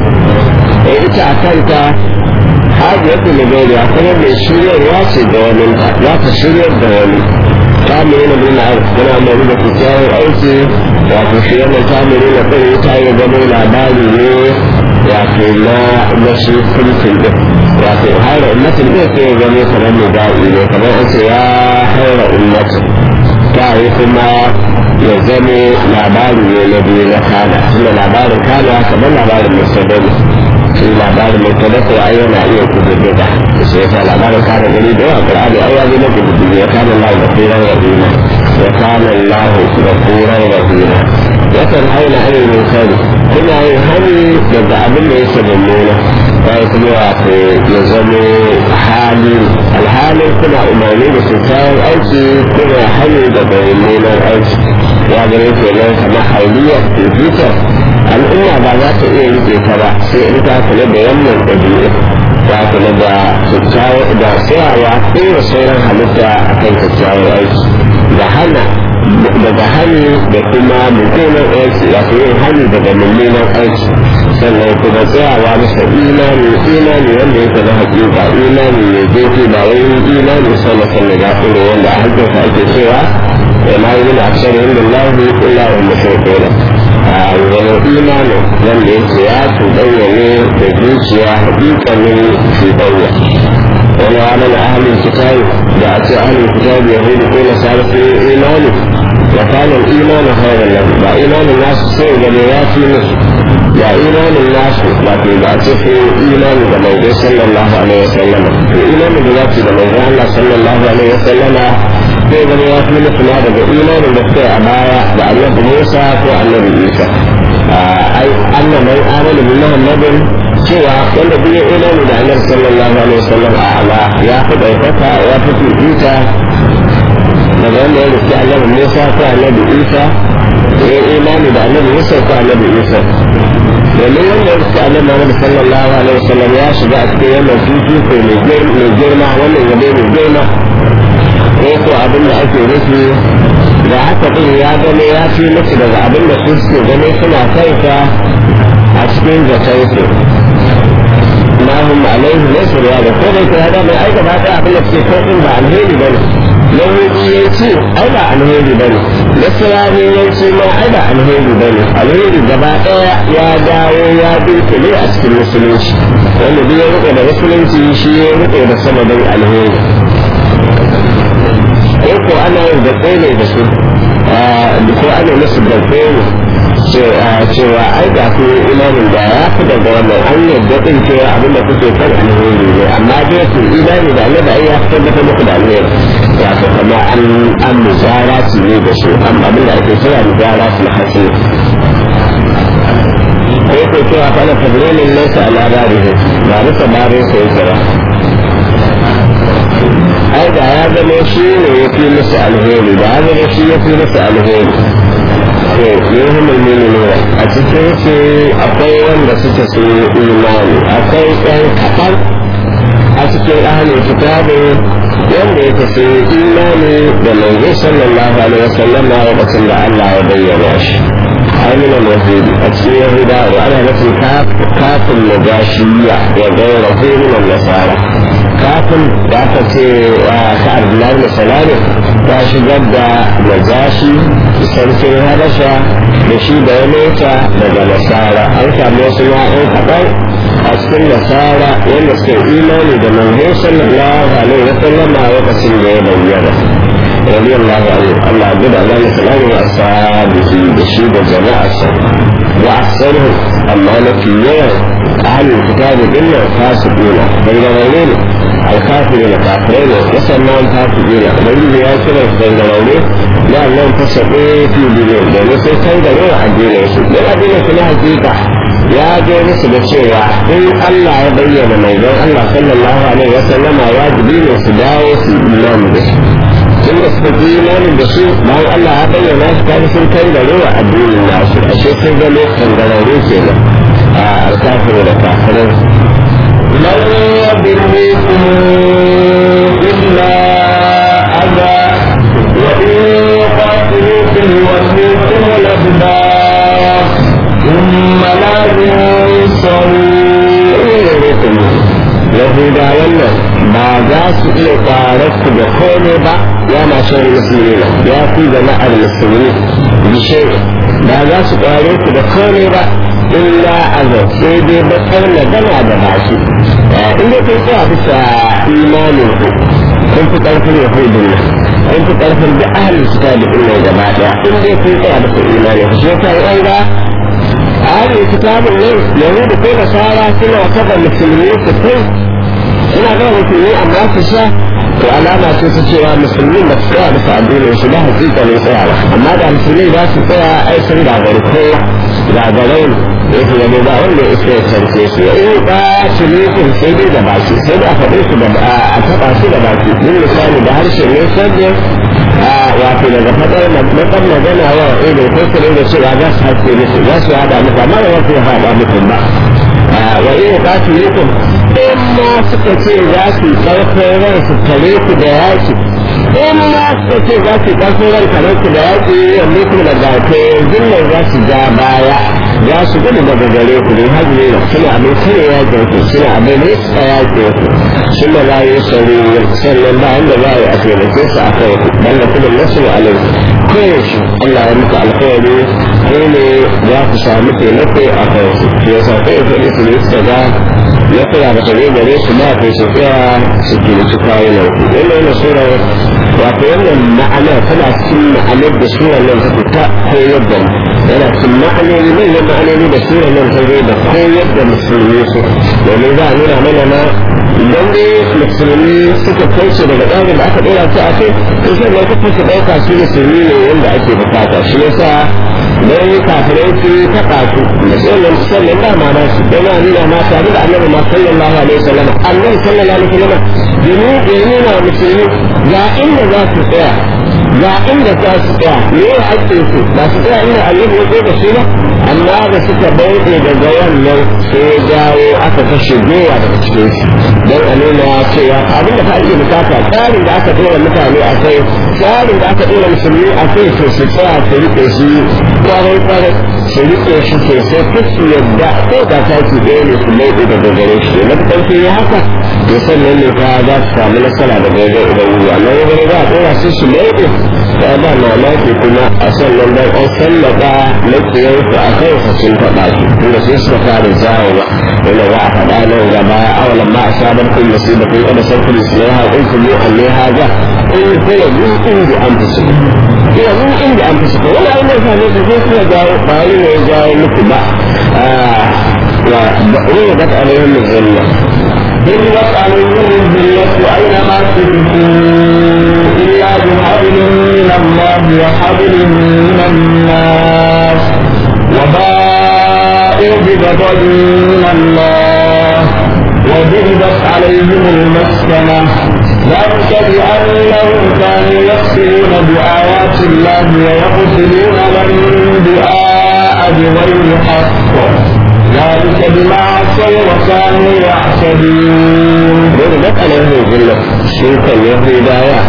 ita a kanta hajiyar da Nigeria kuma mai shiryarwa ce da wani za ta shiryar da wani ta mai yana nuna yana mai da kyakkyawar aiki wato shi yana ta mai nuna ɗan ta yi zama labari ne wato na na shi kulkin ɗin wato haira ummatin ɗin sai ya zama kamar mai da'i ne kamar an ce ya haira ummatin ta yi kuma ya zama labari ne na biyu na kana tunda labarin kana kamar labarin musulmi shi labarin mai tabbatar ai yana iya kudurduka da shi yasa labarin kare gani da yawa qur'ani ai ya zama kudurduka ya kana Allah da kuran rahima ya kana Allah da kuran rahima ya kan haina ayi min kari kuna yin hani daga abin da yake mummuna sai kuma wato ya zama hali alhalin kuna umarni da kyakkyawan aiki kuna hani daga mummunan aiki ya gane kenan kamar hauliyar fifitar al'umma ba za ta iya rike ta ba sai in ta kula da wannan ɗabi'u ta kula da kyakkyawar da tsayawa ɗora sauran halitta a kan kyakkyawar aiki da hana daga hani da kuma mummunan aiki wato yin hani daga mummunan aiki sannan kuma tsayawa masa imani imani wanda yake na hakika imani ne zai ba wai imani sama sama da ɗoro wanda a hankalta ake cewa ma yi na aksar yin da lahu illa wa mushrikuna wani imanin wanda yake ya tuɗanya ne da zuciya hakikanin tuɗanya wani wani na ahalin kitabi da a ce ahalin kitabi ya hudu ko na sara su imani wa kanan imanin hairar nan ba imanin nasu sai gane ya fi musu ya imanin nasu ba ke ba ce fi imanin da mai sallallahu alaihi wasallama to imanin da za su da mai Allah sallallahu alaihi wasallama sai zama ya fi musu na daga imanin da suka yi a baya da annabi Musa ko annabi Isa ai annan mai amana bin Muhammadin cewa wanda duk ya imani da annabi sallallahu alaihi wasallam a ala ya fi ɗaukaka ya fi fifita daga wanda ya rufe annabi Musa ko annabi Isa ya imani da annabi Musa ko annabi Isa domin wanda ya rufe annabi Muhammad sallallahu alaihi wasallam ya shiga a cikin wannan fifiko mai girma wannan yabe mai girma ko ko abin da ake nufi da haka din ya gane ya fi musu daga abin da su suke gane suna kanka a cikin zatonsu ma hum alaihi laysa ya da ko dai ta da mai aika ba ta abin da suke kai din ba alheri bane yahudiyanci ai ba alheri bane nasiraniyanci ma ai ba alheri bane alheri gaba daya ya dawo ya dunkule a cikin musulunci wanda duk ya rike da musulunci shi ya rike da sanadin alheri ko ko ana yin da ne da su ko ana musu da ne cewa ai ga ku imanin da ya fi daga wannan an yadda din cewa abin da kuke kan alheri ne amma dai ku imani da Allah da ai ya tabbatar muku da alheri ya ko kama an an muzara su ne da su an abin da ake kira muzara su hasi ko ko cewa kana tabrilin laysa ala barihi ba bisa bare sai kira ai da ya zama shi ne ya fi musu alheri da ya zama shi ya fi musu alheri يوم المؤمنون أتكلم في أقوى بسيطة الإيمان أقوى كان كفر أتكلم أهل الكتاب wanda ya tafi imani da manzo sallallahu alaihi wasallam a lokacin da Allah ya bayyana shi amina mazidi a cikin yahuda wa ana nufin kafin nagashiya wa gaira min nasara kafin da aka ce ka abdullahi da salami ta shigar da najashi sarkin habasha da shi da ya mota daga nasara an samu wasu ma'an kaɗan a cikin nasara wanda suka imani da manzo sallallahu alaihi wa sallam a lokacin da ya bayyana رضي الله عنه الله عبد الله السلام وأصحابه بشيد جماعة وأحسنهم أما نكيين أهل الكتاب إلا فاسقين بين غيرين الكافرين كافرين وسماهم فاسقين بين ياسر بين غيرين لأنهم فسقوا في دينهم لأنه سيكون دليل عن دينهم لأن دينهم في حقيقة ya je musu da cewa in Allah ya bayyana mai don Allah sallallahu alaihi wasallam wajibi ne su dawo su imani da shi tun da suka fi imanin da su bayan Allah ya bayyana su kan sun kai da rewa addinin nasu ashe sun ga lokacin da rauni kenan a alkafin da kafirin لن يضركم إلا أذى وإن يقاتلوكم يولوكم الأدبار ثم لا ينصرون yahudawan nan ba za su iya ƙwarar ku da komai ba ya masu musulmi ya fi jama'ar musulmi bishe ba za su ƙware ku da komai ba illa azab sai dai bakar magana da baki in dai kun tsaya bisa imanin ku kun fi ƙarfin yahudun nan kun fi ƙarfin da ahalin su ta da nan gaba ɗaya in dai kun tsaya bisa imanin ku shi yasa an ga ahalin kitabun nan yahudu ko da sara suna kafa musulmi su kai suna ga musulmi amma su sha to alama ce ta cewa musulmi ba su tsaya bisa addinin su ba hakika ne tsayawa amma da musulmi za su tsaya ai sun gagari kowa gagarai ne yake gane ba wanda ya isa ya sarke su ya yi ba su ne sai dai da baki sai da a faɗe su da a taɓa su da baki yin misali da harshe ne sabbi wato daga faɗar matsar magana wa ido ko su da cewa za su haske musu za su haɗa musu amma ba za su haɗa musu ba wa iya ba su yi kun in ma suka ce za su ƙarfin ran su kare ku da yaƙi in ma suka ce za su ƙarfin ran kare ku da yaƙi yanzu ku da gafe zillan za su ja baya za su gudu daga gare ku ne har ne suna abin kare yaƙin ku suna abin ne su a yaƙin ku suna la yi sauri sannan ba wanda za a yi a taimake su a kai ku dan da kuma nasu alai koyaushe Allah ya muku alkawari ko ne za ku samu taimako a kai su shi yasa kai ku ne su ne su ga ya kira da tare gare su ba kai su tsaya su gilici kawunan ku wannan yana sura wato wannan ma'ana tana cikin ma'anar da sura nan ta fita koyar da yana cikin ma'anoni manyan ma'anoni da sura nan ta zo da koyar da musulmi su domin za a nuna mana na idan dai musulmi suka kauce daga tsarin da aka ɗora su a kai to sai mai kafa su ɗauka su musulmi ne wanda ake bukata shi yasa don kafirai su taɓa su musamman sannan ba ma na su don nuna ma tare da annabi ma sallallahu alaihi wasallam annabi sallallahu alaihi wasallam domin ya nuna musulmi ga inda za su tsaya ga inda za su tsaya me ya ake su ba su tsaya inda annabi ya zo da su ba amma da suka bauɗe daga wannan sai ya jawo aka kashe gowa daga cikin su don a nuna cewa abin da ka ake bukata tsarin da aka tura mutane a kai tsarin da aka ɗora musulmi a kai to su tsaya su riƙe shi kwarai kwarai su riƙe shi sosai duk su yadda ko da taki ɗaya ne su laiɗe daga gare shi na ƙarfi ya haka to sannan ne fa za su samu nasara da gare ubangiji amma ya gare za a ɗora su su laiɗe ta ba mamaki kuma a sannan dan an sallaka makiyansu a kansa sun taɓa shi tunda sai suka fara zawowa wanda za a faɗa nan gaba awalan ma a sabar kun musibatin kada sarkul islaha in kun yi alle haza in kula min inda an fi su kula min inda an fi su wani abin da same su sai suna jawo ba wani ne ya jawo muku ba wa ruwa da alaihim zilla ضربت عليهم الذلة أينما تدخلوا إلا بحبل من الله وحبل من الناس وباءوا بغضب من الله وضربت عليهم المسكنة ذلك بأنهم كانوا يكفرون بآيات الله ويقتلون الأنبياء بغير حق ذلك بما عصوا وكانوا يعتدون ضربت عليهم الذلة شوكا يهودايا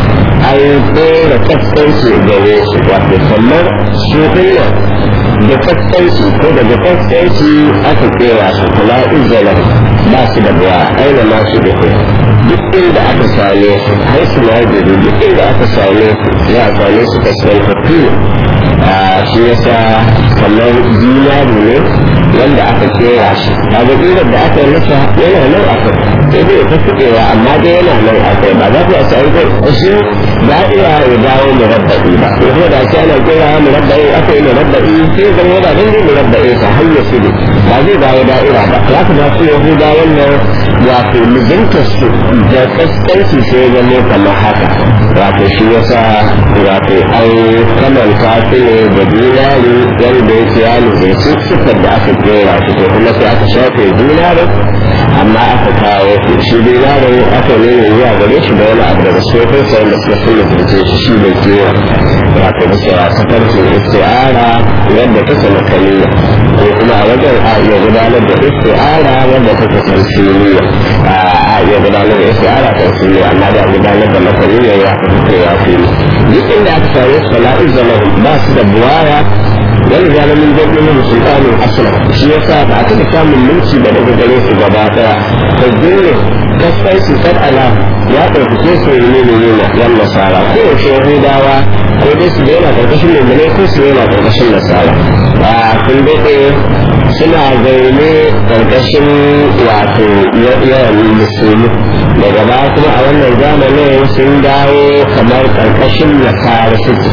an tsere kaskanci gare su wato kamar su dinnan da kaskanci ko daga kaskanci aka tsera su kula izzalar ba su da buwa aina ma su da duk inda aka same su har su na gari duk inda aka same su za a same su kaskantattu a shi yasa kamar zinari ne wanda aka kera shi a ga da aka yi masa yana nan a kai sai dai ta kuɗewa amma dai yana nan a kai ba za ku a sami kai shi ba iya ya dawo murabba'i ba ko da ake ana kera murabba'i aka yi murabba'i sai zama yana nan dai murabba'i ta hanyar su ne ba zai dawo da'ira ba za ku ba su yahuda wannan wato mijinta su da kaskanci sai zama kamar haka wato shi yasa wato an kamanta su ne da dinari wanda yake ya nufi su sifar da aka kera shi ko kuma sai aka shafe dinarin amma aka kawo shi shi dinarin aka nuna zuwa gare shi da wani abu daga sofin sa wanda suka suna zurce shi shi bai kera wato bisa ta farkin isti'ara wanda ta sama kaniya ko kuma a wajen a iya gudanar da isti'ara wanda ta tamsiliya a iya gudanar da isti'ara tamsiliya amma da gudanar da makaniya ya fi fitowa fili duk inda aka same su fala'in zama ba su da buwaya wani zama min jirgin min sultanin aslam shi yasa ba a taɓa samun mulki ba daga gare su gaba ɗaya ta jirgin kasar su kad ala ya ɗaukake su ne ne ne na yan nasara ko yaushe yahudawa ko dai su daina ƙarƙashin mummune ko su daina ƙarƙashin nasara a kun daɗe suna zaune ƙarƙashin wato yawan musulmi daga baya kuma a wannan zamanin sun dawo kamar ƙarƙashin nasara suke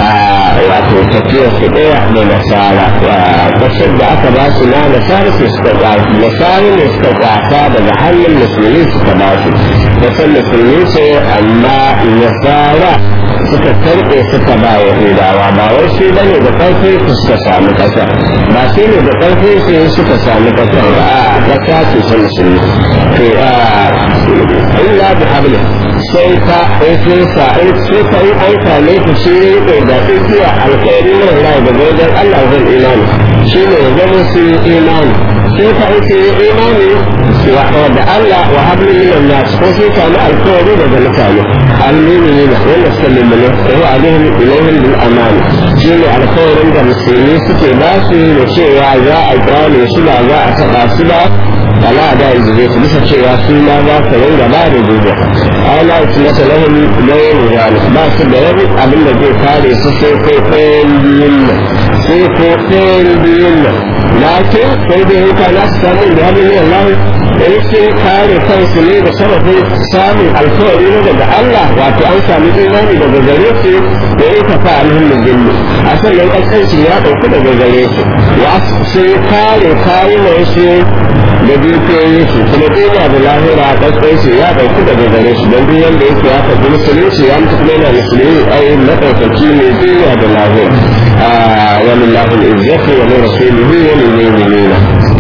wato tafiyar su ɗaya da nasara ƙasar da aka ba su na nasara su suka ƙwafi nasara ne suka ƙwata daga hannun musulmi suka ba su ƙasar musulmi ce amma nasara suka karɓe suka ba wa hudawa ba wai shi bane da ƙarfi su suka samu ƙasa ba shi ne da ƙarfi su suka samu ƙasa ba a ƙasa ce ta musulmi to illa bi hablin sai ka ɗauke sa in sai ka yi an same ku shi ne da tsakiya alkhairi na Allah da wajen Allah zan imani shi ne zama su yi imani sai ka ake yi imani da Allah wa hablu min nas ko sai ka na alkhairi daga mutane almini ne wanda suka lummune ko alaihim ilaihim bil aman shi ne alkhairin da musulmi suke ba su da cewa za a gane su ba za a taɓa su ba ala da yanzu zai bisa cewa su ma za ka ringa ba da duba ala su mata lahun layin zalik ba su da wani abin da zai kare su sai ko ɗayan biyun nan sai ko ɗayan biyun nan lakin sai dai yanka na su samu da hannun yin lahu in sun kare kansu ne da sababin samun alkawari na daga Allah wato an sami imani daga gare su da ya kafa alhimmin jinni a sannan ƙasƙanci ya ɗauki daga gare su wa sun kare kayunan su da dukiyoyin su kuma duniya da lahira a ƙasar su ya ɗauki daga gare su don duk wanda yake ya faɗi musulunci ya mutu kuma yana musulmi ai maɗaukaki ne duniya da lahira wani lahul izzati wa min rasulihi wa min mu'minina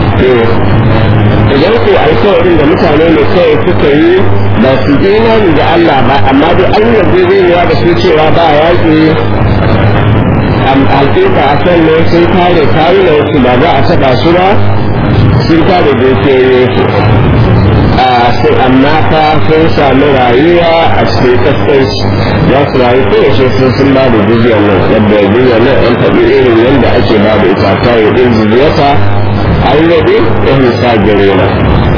idan ku alkawarin da mutane ne kawai suka yi ba su imani da Allah ba amma dai an yarda da su cewa ba yaƙi hakika a kan ne sun kare kayunan su ba za a taɓa su ba sun kare dukiyoyin su sai amma haka sun sami rayuwa a cikin kaskanci za su rayu kowace sun sun ba da jiziyar nan yadda jiziyar nan an faɗi irin yadda ake ba da ita ta yi ɗin jiziyarsa an yaɗe ya nisa gare na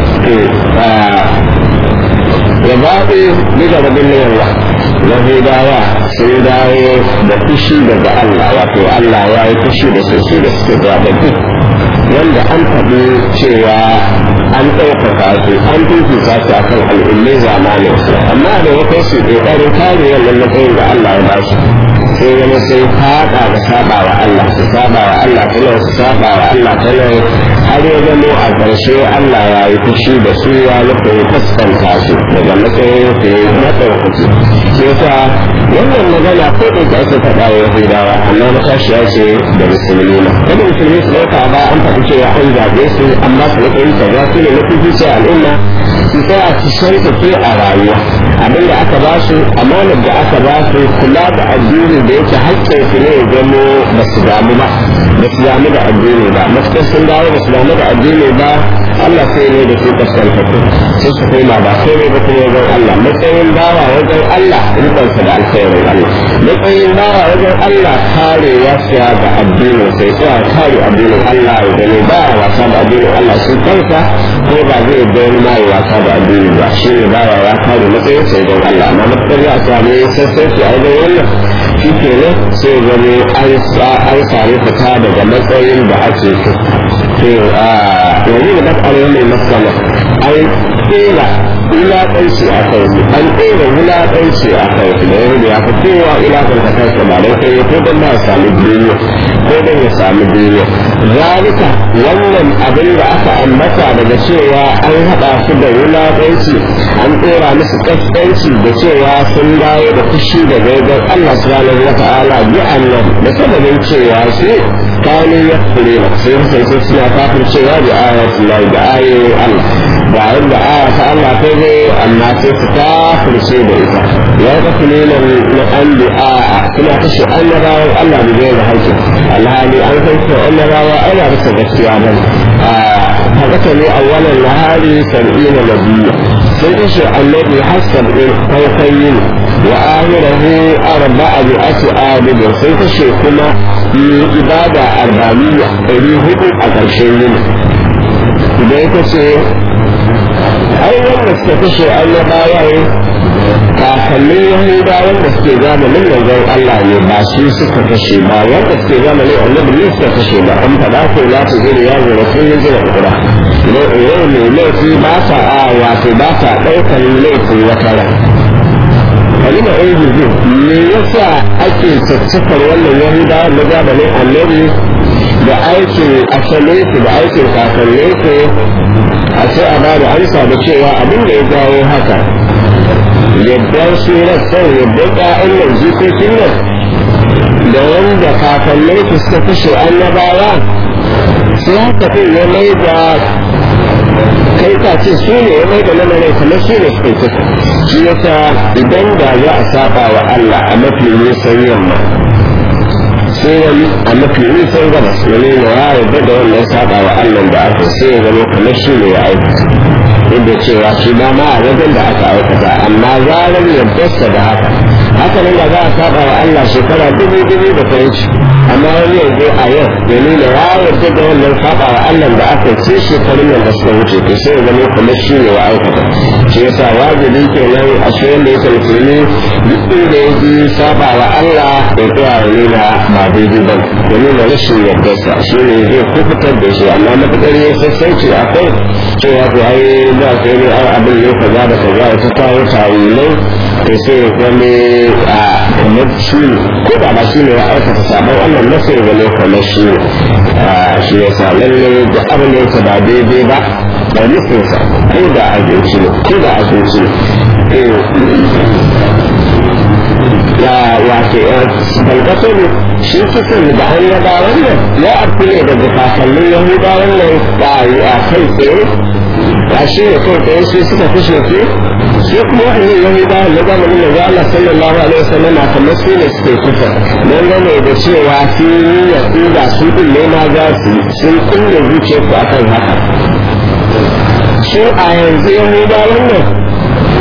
ya baɗe duka da bin yawa yahudawa sun dawo da fushi daga Allah wato Allah ya yi fushi da su su da suke zaɓaɓɓu wanda an faɗi cewa an ɗaukaka su an fifita su akan al'ummai zamanin su amma da wata su ƙoƙarin kare wannan matsayin da Allah ya ba su sai wani sai faɗa da saba wa Allah su saba wa Allah ta su saba wa Allah ta har ya zamo a ƙarshe Allah ya yi fushi da su ya nufin fuskanta su daga matsayin su ya yi matsaukaci shi yasa wannan magana ko da ta ake faɗa wa Yahudawa amma matashiya ce da musulmi na kada musulmi su ɗauka ba an faɗi cewa an zaɓe su amma su matsayin ta za su ne na fifice al'umma su tsaya su shanta a rayuwa abin da aka ba su amanar da aka ba su kula da addini da yake haƙƙin su ne ya zamo ba su damu ba ba su damu da addini ba matuƙar sun dawo ba su damu da addini ba Allah sai ne da su kaskantattu sai su koma ba sai ne ba kuma wajen Allah matsayin bawa wajen Allah rikonsa da alkhairin Allah matsayin bawa wajen Allah kare ya siya da addinin sai tsaya kare addinin Allah ya gani ba wasa da addinin Allah sun kansa ko ba zai bayar ma ya wasa da addini ba shi ne bawa ya kare matsayin sai don Allah amma matuƙar ya sami sassauci a wajen wannan shi ke nan sai zane an sami fita daga matsayin da ake so to a yanzu da bakar mai matsala an tsera wulaƙanci a kai su an tsera wulaƙanci a kai su da yanzu ya fi kowa wulaƙanta kansa ba don kai ko don ba ya sami duniya ko don ya sami duniya zalika wannan abin da aka ambata daga cewa an haɗa su da wulaƙanci an tsera musu ƙasƙanci da cewa sun dawo da fushi da gaigar Allah subhanahu wa ta'ala bi annan da sababin cewa su kanu ya kure sai sai suna kafin cewa da ayatul lahi da ayoyin Allah da inda aya ta Allah ta zo amma sai su kafirce da ita ya ga kulina na an bi a suna kashe annabawan Allah da zai da haƙƙi alhali an san cewa annabawa ana rasa gaskiya nan haka ne awwalan nahari sab'ina nabiyya sun kashe annabi hassan ɗin farkayin wa ahirahu arba'a bi ati abidin sun kashe kuma ibada arba'iyya ɗari hudu a ƙarshen yini idan ya kashe ai wanda suka kashe annabawa kakannin yahudawan da suke zamanin manzon Allah ne ba su suka kashe ba wanda suke zamanin annabi ne suka kashe ba an faɗa ko za su zira ya zira sun yi zira kura yau mai laifi ba sa a wato ba sa ɗaukar laifin wata ran kalima ɗin jirgin me yasa ake caccakar wannan yahudawa na zamanin annabi da aikin asalin su da aikin kakannin su a sai a bada amsa da cewa abin da ya jawo haka yadda su rassan yadda ƙa'an nan jikokin nan da wanda kakannin su suka kashe annabawa sai haka ɗin ya mai da kai ka ce su ne ya mai da lamarin kamar su ne suka kisa shi yasa idan da za a saba wa Allah a mafi nisan yamma sai wani a mafi nisan gabas wani na ya yarda da wannan saba wa Allah da aka sai ya zama kamar shi ne ya aikata inda cewa shi ba ma a wajen da aka aikata amma zarar yardarsa da haka haka nan da za a saba wa Allah shekara dubu dubu da ta wuce amma wani yanzu a yau ya nuna ya yarda da wannan saba wa Allah da aka ce shekarun nan da suka wuce to sai ya zama kamar shi ne ya aikata shi yasa wajibi kenan a shi wanda yake musulmi duk inda ya ji saba wa Allah ya tsaya ya nuna ba daidai ba ya nuna rashin yardarsa shi ne zai kufutar da shi amma matuƙar ya sassauci a kai cewa to ai za ka yi ai abin ne kaza da kaza ya ta kawo tawilai to sai ya zame a kamar shi ne ko da ba shi ne ya aikata sabon Allah na sai ya zame kamar shi ne shi ya sa lalle da abin da yake ba daidai ba ba nufinsa ko da abinci ne ko da abinci ne ya wato balgaso ne shi kisan da an yaba wannan ya abu ne daga kakannin yahudawan nan a kai tsaye a shi ne kai tsaye su suka kashe su sai kuma wa'annan yahudawan na zamanin da za Allah sallallahu alaihi wasallam a kamar su ne suke kusa don gane da cewa su yi yaƙuda su ɗin ne ma za su sun kulle zuciyarsu akan haka su a yanzu yahudawan nan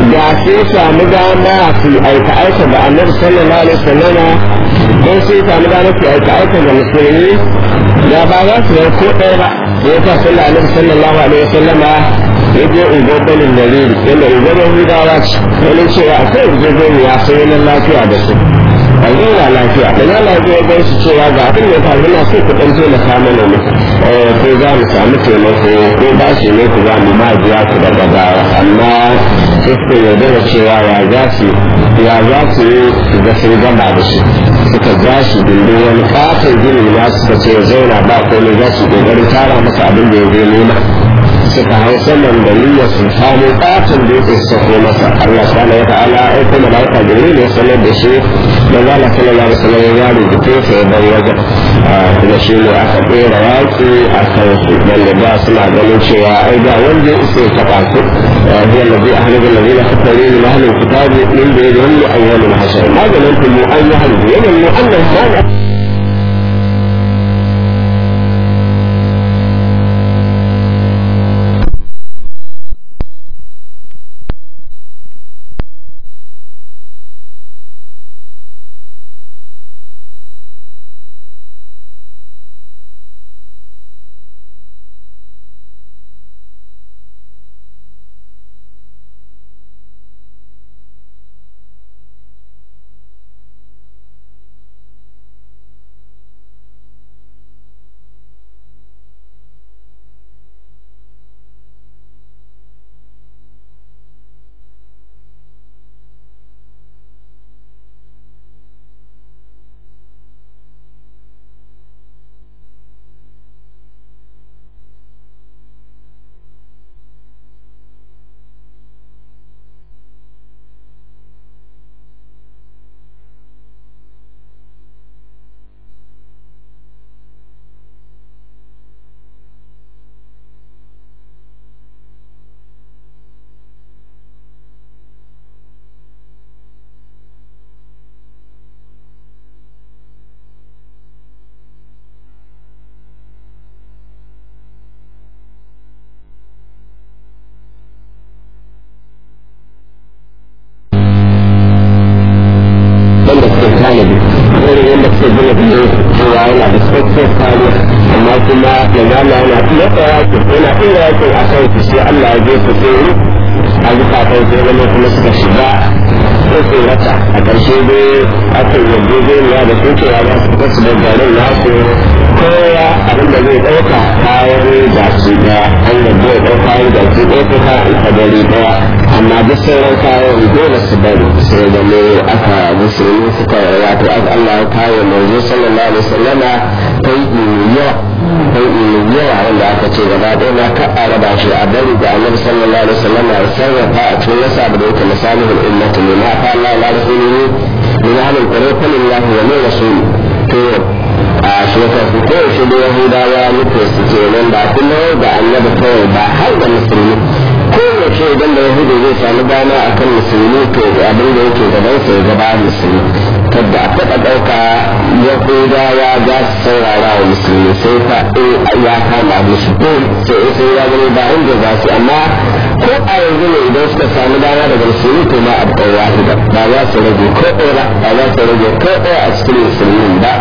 da sai samu dama su aika aika da annabi sallallahu alaihi wasallama don sai samu dama su aika aika da musulmi da ba za su yi ko ɗaya ba da ya sa sallallahu alaihi sallallahu alaihi wasallama ya je ungo banin dalili yadda ungo yahudawa ce wani cewa akwai yarjejeniya sai yana lafiya da su a zauna lafiya da na lafiya ya su cewa ga abin da ya faru na so ku ɗan taimaka mana ne ko za mu samu taimako ko ba shi ne ku za mu ma biya ku daga baya amma sai suka yarda da cewa ya za su ya za su yi su ga sun gama da shi suka ja shi dindin wani katon gini na suka ce zauna ba komai za su kokarin tara masa abin da ya zo nema suka hau saman da niyyar su samu katon da yake sako masa Allah subhanahu wa ta'ala ai kuma da aka gari ne sanar da shi da zala sallallahu alaihi wasallam ya rubuce sa ya bar wajen kuma shi ne aka ɗora yaƙi a kan su wanda da suna ganin cewa ai da wanda ya isa ya taɓa su هي الذي أهلك الذين كفروا من أهل الكتاب من بينهم أول الحشر ما ظننتم أن يهلكوا يظن أنهم ما tanadi irin yadda suke gina gine cewa yana da tsoffin kariya amma kuma da zama yana iya tsaya yana iya yakin a kan su sai Allah ya je su tsoro a zukatan sai zama kuma suka shiga sai su rata a ƙarshe dai aka yi yarjejeniya da su cewa za su fita su da garin nasu kowa abin da zai ɗauka kayan gashi ɗaya an yadda ya ɗauka kayan gashi ɗaya ko kayan kadari ɗaya amma duk sauran kayan dole su bari sai zama aka musulmi suka wato Allah ya kawo manzo sallallahu alaihi wasallama kai yawa kai yawa wanda aka ce gaba ɗaya na ka a raba shi a bari da annabi sallallahu alaihi wasallama ya sarrafa a cikin nasa da yake misalihul ummati ne ma fa Allah la rasulihi min ahlil qur'an lillahi wa min rasul to a shekaru ko shi da yahudawa muke su ke nan ba kuma da annabi kawai ba har da musulmi kowace idan da yahudu zai samu dama a kan musulmi to abin da yake gaban sa ya gaba musulmi kadda a taɓa ɗauka yahudawa za su saurara wa musulmi sai fa ya kama musu ko sai sai ya gani ba inda za su amma ko a yanzu ne idan suka samu dama daga musulmi to ma abu ɗaya wahida ba za su rage ko ɗaya ba za su rage ko ɗaya a cikin musulmin ba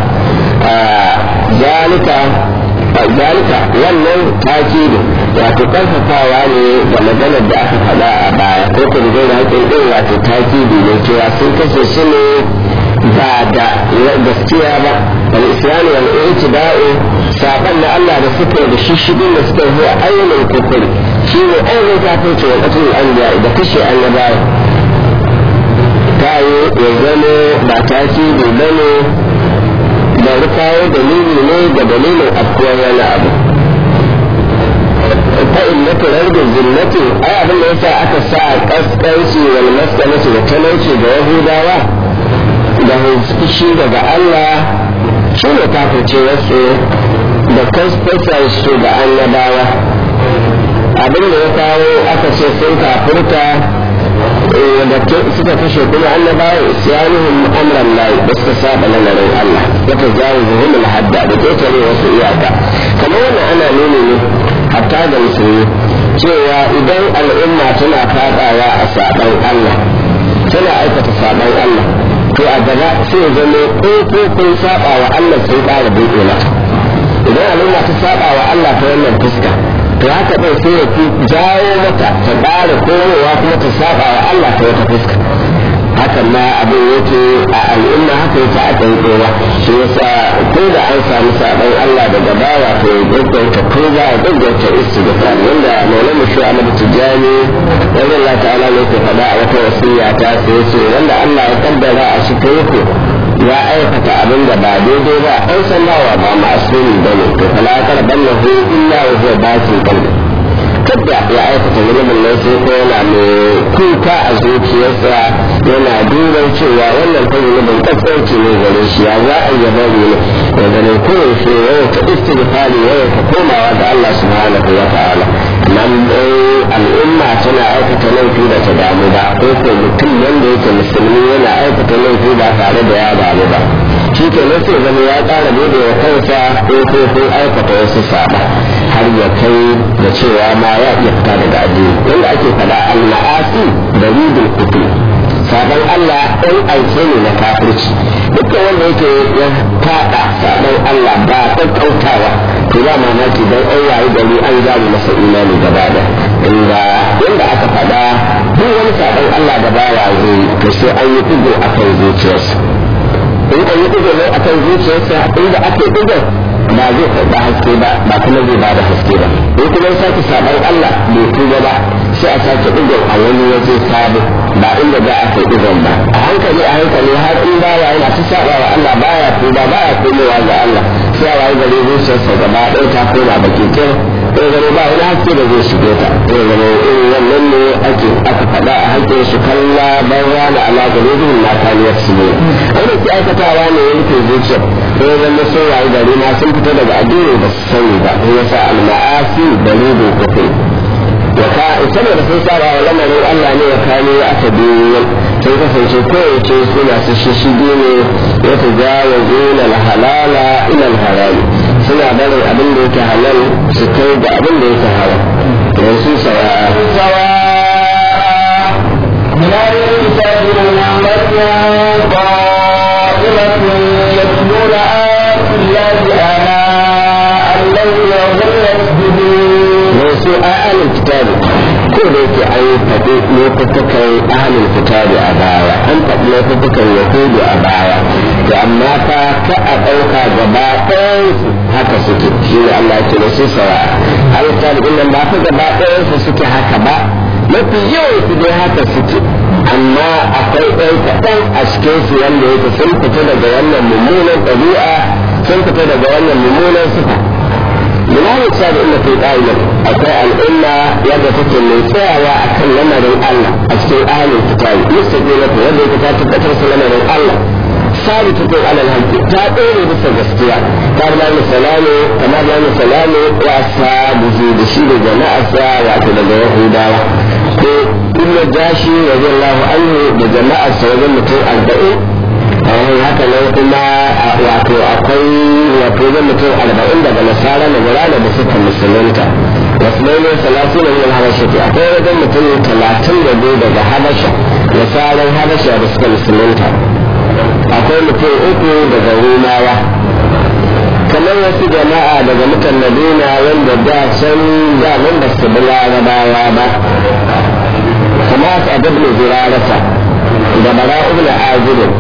zalika zalika wannan takidi wato karfafawa ne da maganar da aka faɗa a baya ko kuma zai da haƙin ɗin wato takidi ne cewa sun kashe su ne ba da gaskiya ba wal islam wal i'tida'u saban da Allah da suka da shishigin da suka yi ayyukan kufuri shi ne ayyukan kafirci wa qatlul anbiya da kashe annabawa ta yi ya zama ba takidi bane da kawo dalili ne da dalilin afkuwar wani abu ta illata rargin zinnati ai abin da yasa aka sa kaskanci wal maskanci da talauci da yahudawa da fushi daga Allah shi ne kafirce wasu da kaskasar su da annabawa abin da ya kawo aka ce sun kafirta da suka kashe kuma annabawa isyanuhum amran lahi da suka saba lamarin Allah ya tajawizuhum al-hadda da ketare wasu iyaka kamar wannan ana nuni ne hatta da musulmi cewa idan al'umma tana fadawa a saban Allah tana aikata saban Allah to a gaba sai zama ƙofofin saba wa Allah sun ƙara buɗe mata idan al'umma ta saba wa Allah ta wannan fuska to haka ɗin sai ya fi jawo mata ta ƙara komowa kuma ta saba wa Allah ta wata fuska hakan ma abin yake a al'umma haka yake a ɗan kowa shi yasa ko da an samu saɓon Allah daga bawa to ya gaggauta ko za a gaggauta istighfar wanda maulana shi Ahmad Tijani wanda Allah ta'ala ne ke faɗa a wata wasiya ta sai ce wanda Allah ya kaddara a shi kai ya aikata abin da ba daidai ba an san nawa ba ma'asumi bane to fala karbannahu illa wa huwa batil qalbi kada ya aikata zunubin nan sai ko yana mai kuka a zuciyarsa yana duban cewa wannan ta zunubin kasance ne gare shi ya za a yaba ne ya ganin kurin shi yau ta istighfari yau ta komawa ga Allah subhanahu wa ta'ala nan al'umma tana aikata laifi da ta damu ba ko ko mutum wanda yake musulmi yana aikata laifi ba tare da ya damu ba shi ke nan sai zama ya ƙara bude wa kansa ko ko ko aikata wasu saba har ya kai da cewa ma ya iya fita daga addini wanda ake faɗa al-ma'asi da ridul kufri sabon Allah ɗan aike ne na kafirci dukkan wanda yake ya faɗa sabon Allah ba ƙaƙƙautawa to ba mamaki don an yayi gari an zamu masa imani gaba da inda inda aka faɗa duk wani sabon Allah da ba ya zo to sai an yi ɗigo a kan zuciyarsa in an yi ɗigo ne a kan zuciyarsa inda ake ɗigo ba zai karɓa haske ba ba kuma zai ba da haske ba in kuma ya sake sabon Allah bai tuba ba sai a sake ɗigon a wani waje sabo ba inda za a kai ɗigon ba a hankali a hankali har in bawa yana ta saba wa Allah baya tuba baya komowa ga Allah sai a wayi gari zuciyarsa gaba ɗaya ta koma baki kir sai zama ba wani haske da zai shige ta sai zama irin wannan ne ake aka faɗa a hakkin su kalla ban rana ala gari zuwa na kaniyar su ne wanda ke aikatawa ne ya rufe zuciyar sai zama sun wayi gari ma sun fita daga addini ba su sani ba sai yasa al-ma'asi dalilin kufri ya ka saboda sun saba wa lamarin Allah ne ya kano ya aka biyu sun kasance kowace suna su shishige ne ya ta jawo zuna halala ilal harami suna barin abin da yake halal su kai da abin da yake haram don su sawa sawa من أهل الكتاب أمة قائمة يتلون آيات الله آناء الليل وهم يسجدون don su a ahalin kitabi ko da yake an faɗi lokutukan ahalin kitabi a baya an faɗi lokutukan yahudu a baya to amma fa ka a ɗauka gaba ɗayansu haka suke shi ne Allah ya ce da su sawa ahalin kitabi ɗin nan ba fa gaba ɗayansu suke haka ba mafi yawan su dai haka suke amma akwai ɗan kaɗan a cikin su wanda yake sun fita daga wannan mummunan ɗabi'a sun fita daga wannan mummunan sifa limanin cewa da ina fi ƙa'ilin akwai al'umma yadda take mai tsayawa a kan lamarin Allah a cikin ahalin kitabi mustaƙi na wanda yake ta tabbatar su lamarin Allah sabi ta kai alal hanki ta ɗore bisa gaskiya ta da misalamu kamar da misalamu wa sabuhu da shi da jama'arsa wato daga yahudawa ko inna jashi radiyallahu anhu da jama'arsa wajen mutum arba'in haka nan kuma wato akwai wato zan mutum arba'in daga nasara na gurana da suka musulunta wasu ne salatu na yin habasha ke akwai wajen mutum talatin da biyu daga habasha nasaran habasha da suka musulunta akwai mutum uku daga rumawa kamar wasu jama'a daga mutan madina wanda da can da nan ba su bi larabawa ba kamar a dabne zirarata da bara'u na azirin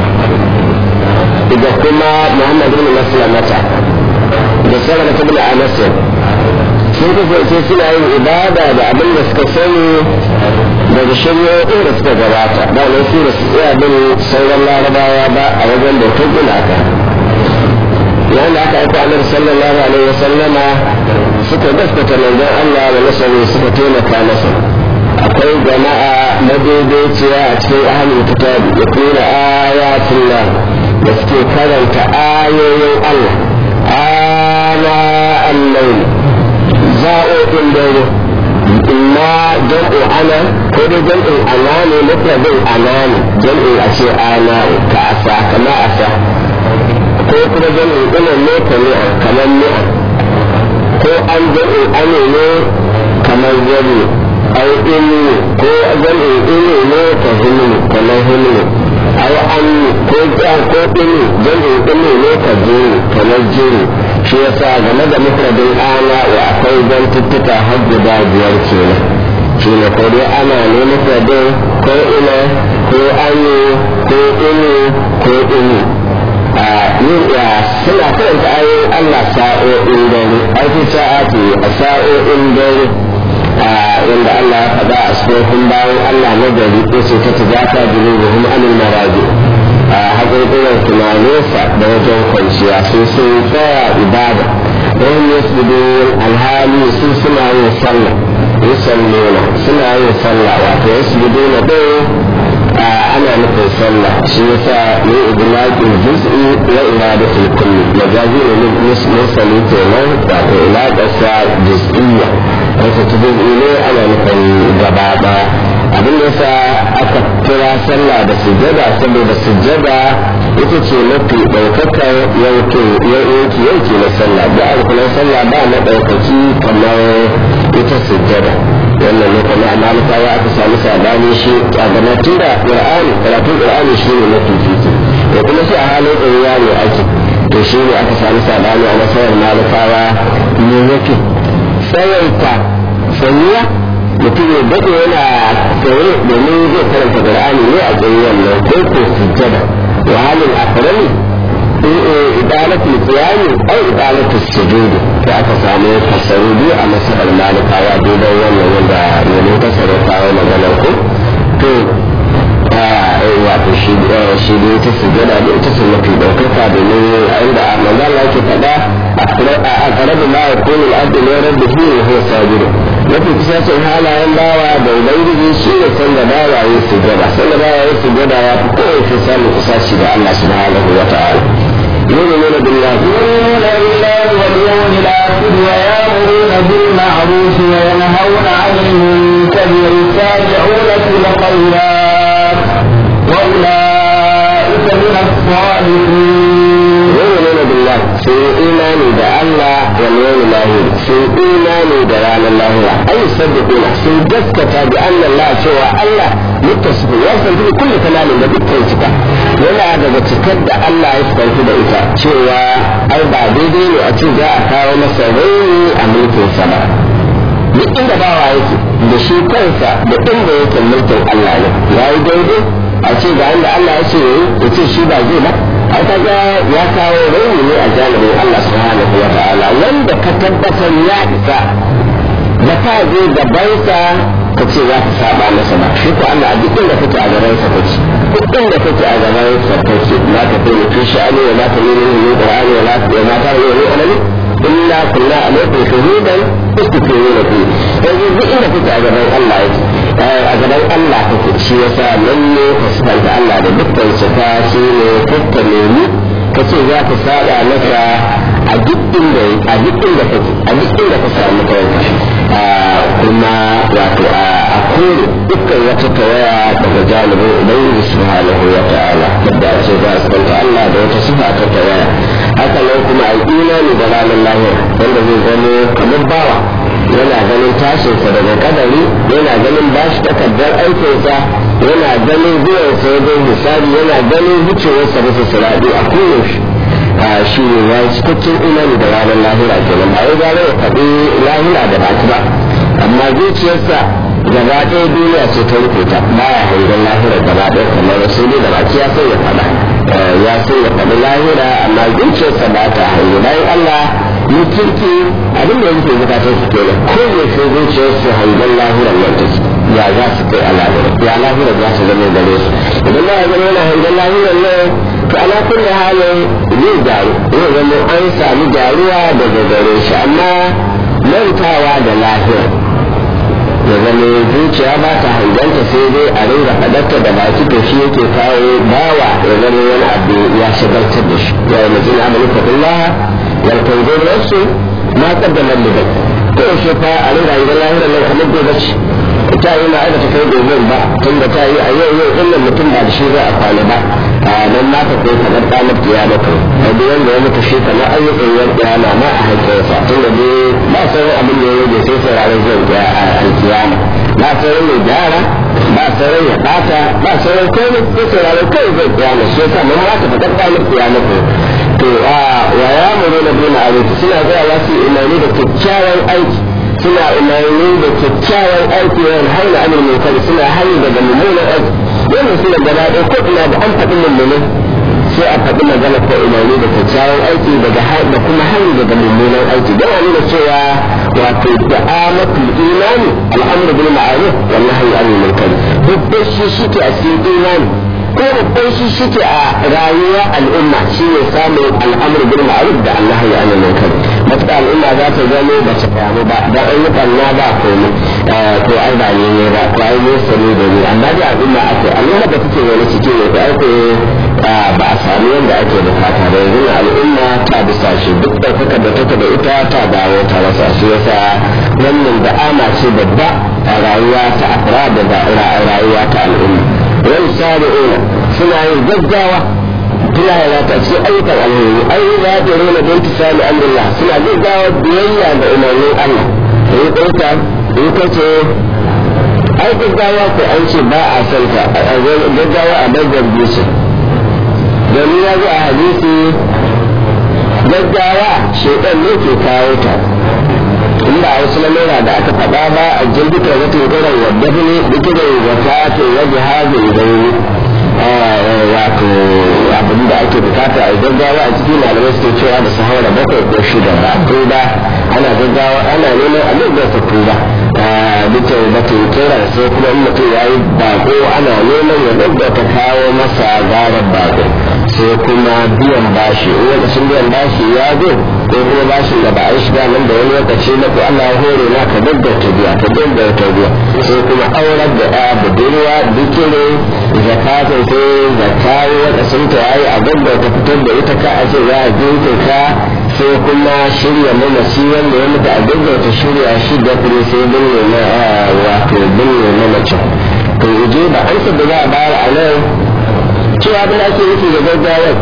da kuma Muhammad bin Maslamata da Salama ibn Anas sun kasance suna yin ibada da abin da suka sani daga shari'o'in da suka gabata ba ne su da su tsaya bin sauran larabawa ba a wajen bautar gumaka yayin da aka aika annabi sallallahu alaihi wa sallama suka gaskata manzon Allah da nasaru suka taimaka masa akwai jama'a madaidaiciya a cikin ahlul kitabi ya kuna ayatullah da suke karanta ayoyin Allah ana allai za'o'in dare imma jam'u ana ko dai jam'in ana ne mufradin ana ne jam'in a ce ana ka asa kama asa ko kuma jam'in ina ne ka ni'a kamar ni'a ko an jam'in ane ne kamar gani ai ilmi ko gani ilmi ne ka hilmi kamar hilmi ai an ko ja ko ilmi gani ilmi ne ka jiri kamar jiri shi yasa game da mufradin ana wa akwai zantuttuka har guda biyar kenan shi ne ko dai ana ne mufradin ko ina ko anyi ko ilmi ko ilmi suna karanta ayoyin Allah sa'o'in dare aiki sa'ati a sa'o'in dare wanda Allah ya faɗa a tsohon bayan Allah na gari ya ce ta tijata junubuhum anil maraji a haƙoƙinan tunaninsa da wajen kwanciya sun sun tsaya ibada wani yasbudun alhali su suna yin sallah yusalluna suna yin sallah wato yasbuduna ɗaya ana nufin sallah shi yasa ne idlaqin juz'i wa iradatul kulli majazi ne mursali kenan wato ilaqasa juz'iyya wato juz'i ne ana nufin gaba daya abin da yasa aka kira sallah da sujjada saboda sujjada ita ce mafi ɗaukakar yankin yanki yanki na sallah da alkulan sallah ba na ɗaukaki kamar ita sujjada wannan ne kuma a malikawa aka sami sabani shi a gaba tun da qur'ani karatun qur'ani shi ne mafi fifi da kuma shi a halin ɗoriya ne ake to shi ne aka sami sabani a nasarar malikawa ne yake tsawaita sanya mutum ya daɗe yana tsaye domin zai karanta qur'ani ne a tsaye wannan ko ko sujjada wa halin akrami إدارة القيام أو إدارة السجود فأكا سامي فسرودي أما سبب المالك أو أبيدا ولا ولا يلو تسرق أو مغلقه تو wato shi ne ta sujada da ita sun mafi ɗaukaka domin inda a manzan la ke faɗa a karabu ma ya kone al'adu ne rabbi shi ne ho sabiru mafi kusacin halayen bawa da ubangiji shi ne san da bawa ya sujada san da bawa ya sujada ya fi kowace samun kusaci da Allah subhanahu wa ta'ala يؤمنون بالله يؤمنون بالله واليوم الآخر ويأمرون بالمعروف وينهون عن المنكر ويسارعون في الخيرات وأولئك من الصالحين يؤمنون بالله في إيمان بالله واليوم الآخر في إيمان بران الله أي يصدقون في جسكة بأن الله سوى الله متصف يصل في كل كلام بذكر صفة yana daga cikar da Allah ya fitarki da ita cewa ai ba daidai ne a ce za a kawo masa raini a mulkin sama duk inda bawa yake da shi kansa da inda yake mulkin Allah ne ya yi daidai a ce ga inda Allah ya ce ya ce shi ba zai ba ai kaga ya kawo raini ne a janibin Allah subhanahu wa ta'ala wanda ka tabbatar ya isa da ka je gabansa ka ce za ka saba masa ba shi ko Allah a duk inda kake a gaban sa kake duk inda kake a gaban sa kake la ta fi fi sha'ani wa la ta yi min qur'ani wa la ta ma ta yi min alami illa kunna alaikum shuhudan istiqimuna fi yanzu duk inda kake a gaban Allah yake a gaban Allah kake shi yasa lalle ka sabanta Allah da dukkan sifa shi ne kakka nemi ka ce za ka saba masa a duk inda a duk inda kake a duk inda ka samu kanka kuma wato a kore dukkan wata tawaya daga janibin ubangiji subhanahu wa ta'ala da ce za su kanta Allah da wata sifa ta tawaya haka nan kuma a imani da ranar lahira wanda zai zama kamar bawa yana ganin tashinsa daga kadari yana ganin bashi takardar aikinsa yana ganin zuwansa wajen misali yana ganin wucewarsa bisa siradi a koyaushe shi ne ya yi cikakken imani da ranar lahira kenan ba wai gane ya faɗi lahira da baki ba amma zuciyarsa gaba ɗaya duniya ce ta rufe ta ba ya hangen lahira gaba ɗaya kamar sai dai da baki ya sai ya faɗa ya sai ya faɗi lahira amma zuciyarsa ba ta hange bayan Allah ni kirki abin da yake bukatar su kenan ko ne sai zuciyarsu hangen lahiran nan take ya za su kai a lahira ya lahira za su zama gare su idan ba ya zama yana hangen lahiran nan to ala kulli halin zai gyaru zai zama an sami gyaruwa daga gare shi amma mantawa da lahira ya zama zuciya ba ta hanganta sai dai a ringa fadarta da baki to shi yake kawo bawa ya zama wani abu ya shagaltar da shi ya yi majin amalin fadillah ya tanzo nasu ma kaddamar liban ko yaushe fa a ringa hangen lahira nan kamar gobe ce ta yi na aikata kai gobe ba tun da ta yi a yau yau ɗin mutum ba da shi za a kwana ba don na ka kai kamar ɗanar kiyamata a duk wanda ya mutu shi kamar ayyukan yan kiyama ma a haƙƙinsa tunda dai ba sauran abin da ya rage sai sauraron zuwan alkiyama ba sauran mai gyara ba sauran ya ɓata ba sauran komai sai sauraron kai zai kiyama shi yasa mun ma ka faɗar ɗanar kiyamata to a wa ya muru na bin arziki suna zuwa wasu imani da kyakkyawan aiki suna umarni da kyakkyawan aiki yawan haina amin mai kari suna hari daga mummunan aiki wannan suna gaba ɗaya ko ina da an faɗi mummunan sai a faɗi magana ko umarni da kyakkyawan aiki daga da kuma hari daga mummunan aiki don a nuna cewa wato da'amatul imani al'amru bil ma'ruf wal nahyi anil munkar duk shi shike a cikin imani ko babban shi shike a rayuwar al'umma shi ne samun al'amur bil ma'ruf da Allah ya ana munkar matuƙa al'umma za ta zama ba ta kamu ba dan an yi banna ba komai to ai ba ne ne ba ko ai ne sani da ni amma da al'umma ake al'umma da take wani cikin ne da ake ba a sami yadda ake bukata da yanzu al'umma ta bisa shi duk ɗaukaka da take da ita ta dawo ta rasa shi yasa wannan da'ama ce babba a rayuwa ta akra da rayuwa ta al'umma wani sabi'una suna yin gaggawa suna yana ce ayyukan alheri ai za ta rona don ta sami amrillah suna gaggawa biyayya da umarnin Allah yi ɗauka yi kace ai gaggawa ko an ce ba a son ta gaggawa a dabbar bisu domin ya zo a hadisi gaggawa shaitan ne ke kawo ta inda a wasu lamura da aka faɗa ba a jirgin wata irin wadda ne dikirin zakatin wa jihazin gairi wato abin da ake bukata a gaggawa a cikin malamai suke cewa da su haura bakwai ko shida ba tuba ana gaggawa ana neman a da su tuba duka batun kira sai kuma in mutum ya yi bako ana neman ya gaggauta kawo masa garar bako sai kuma biyan bashi in lokacin biyan bashi ya zo ko kuma bashin da ba a yi shiga nan da wani lokaci na ko Allah ya hore na ka gaggauta biya ka gaggauta biya sai kuma aurar da ya budurwa dukire zakatun sai zakayi lokacin ta yayi a gaggauta fitar da ita ka a ce za a jinke ka sai kuma shirya mamaci wanda ya mutu a gaggauta shirya shi da kuma sai binne na wato binne na mace to ije ba an da za a bayar a nan cewa da ake nufi da gaggawar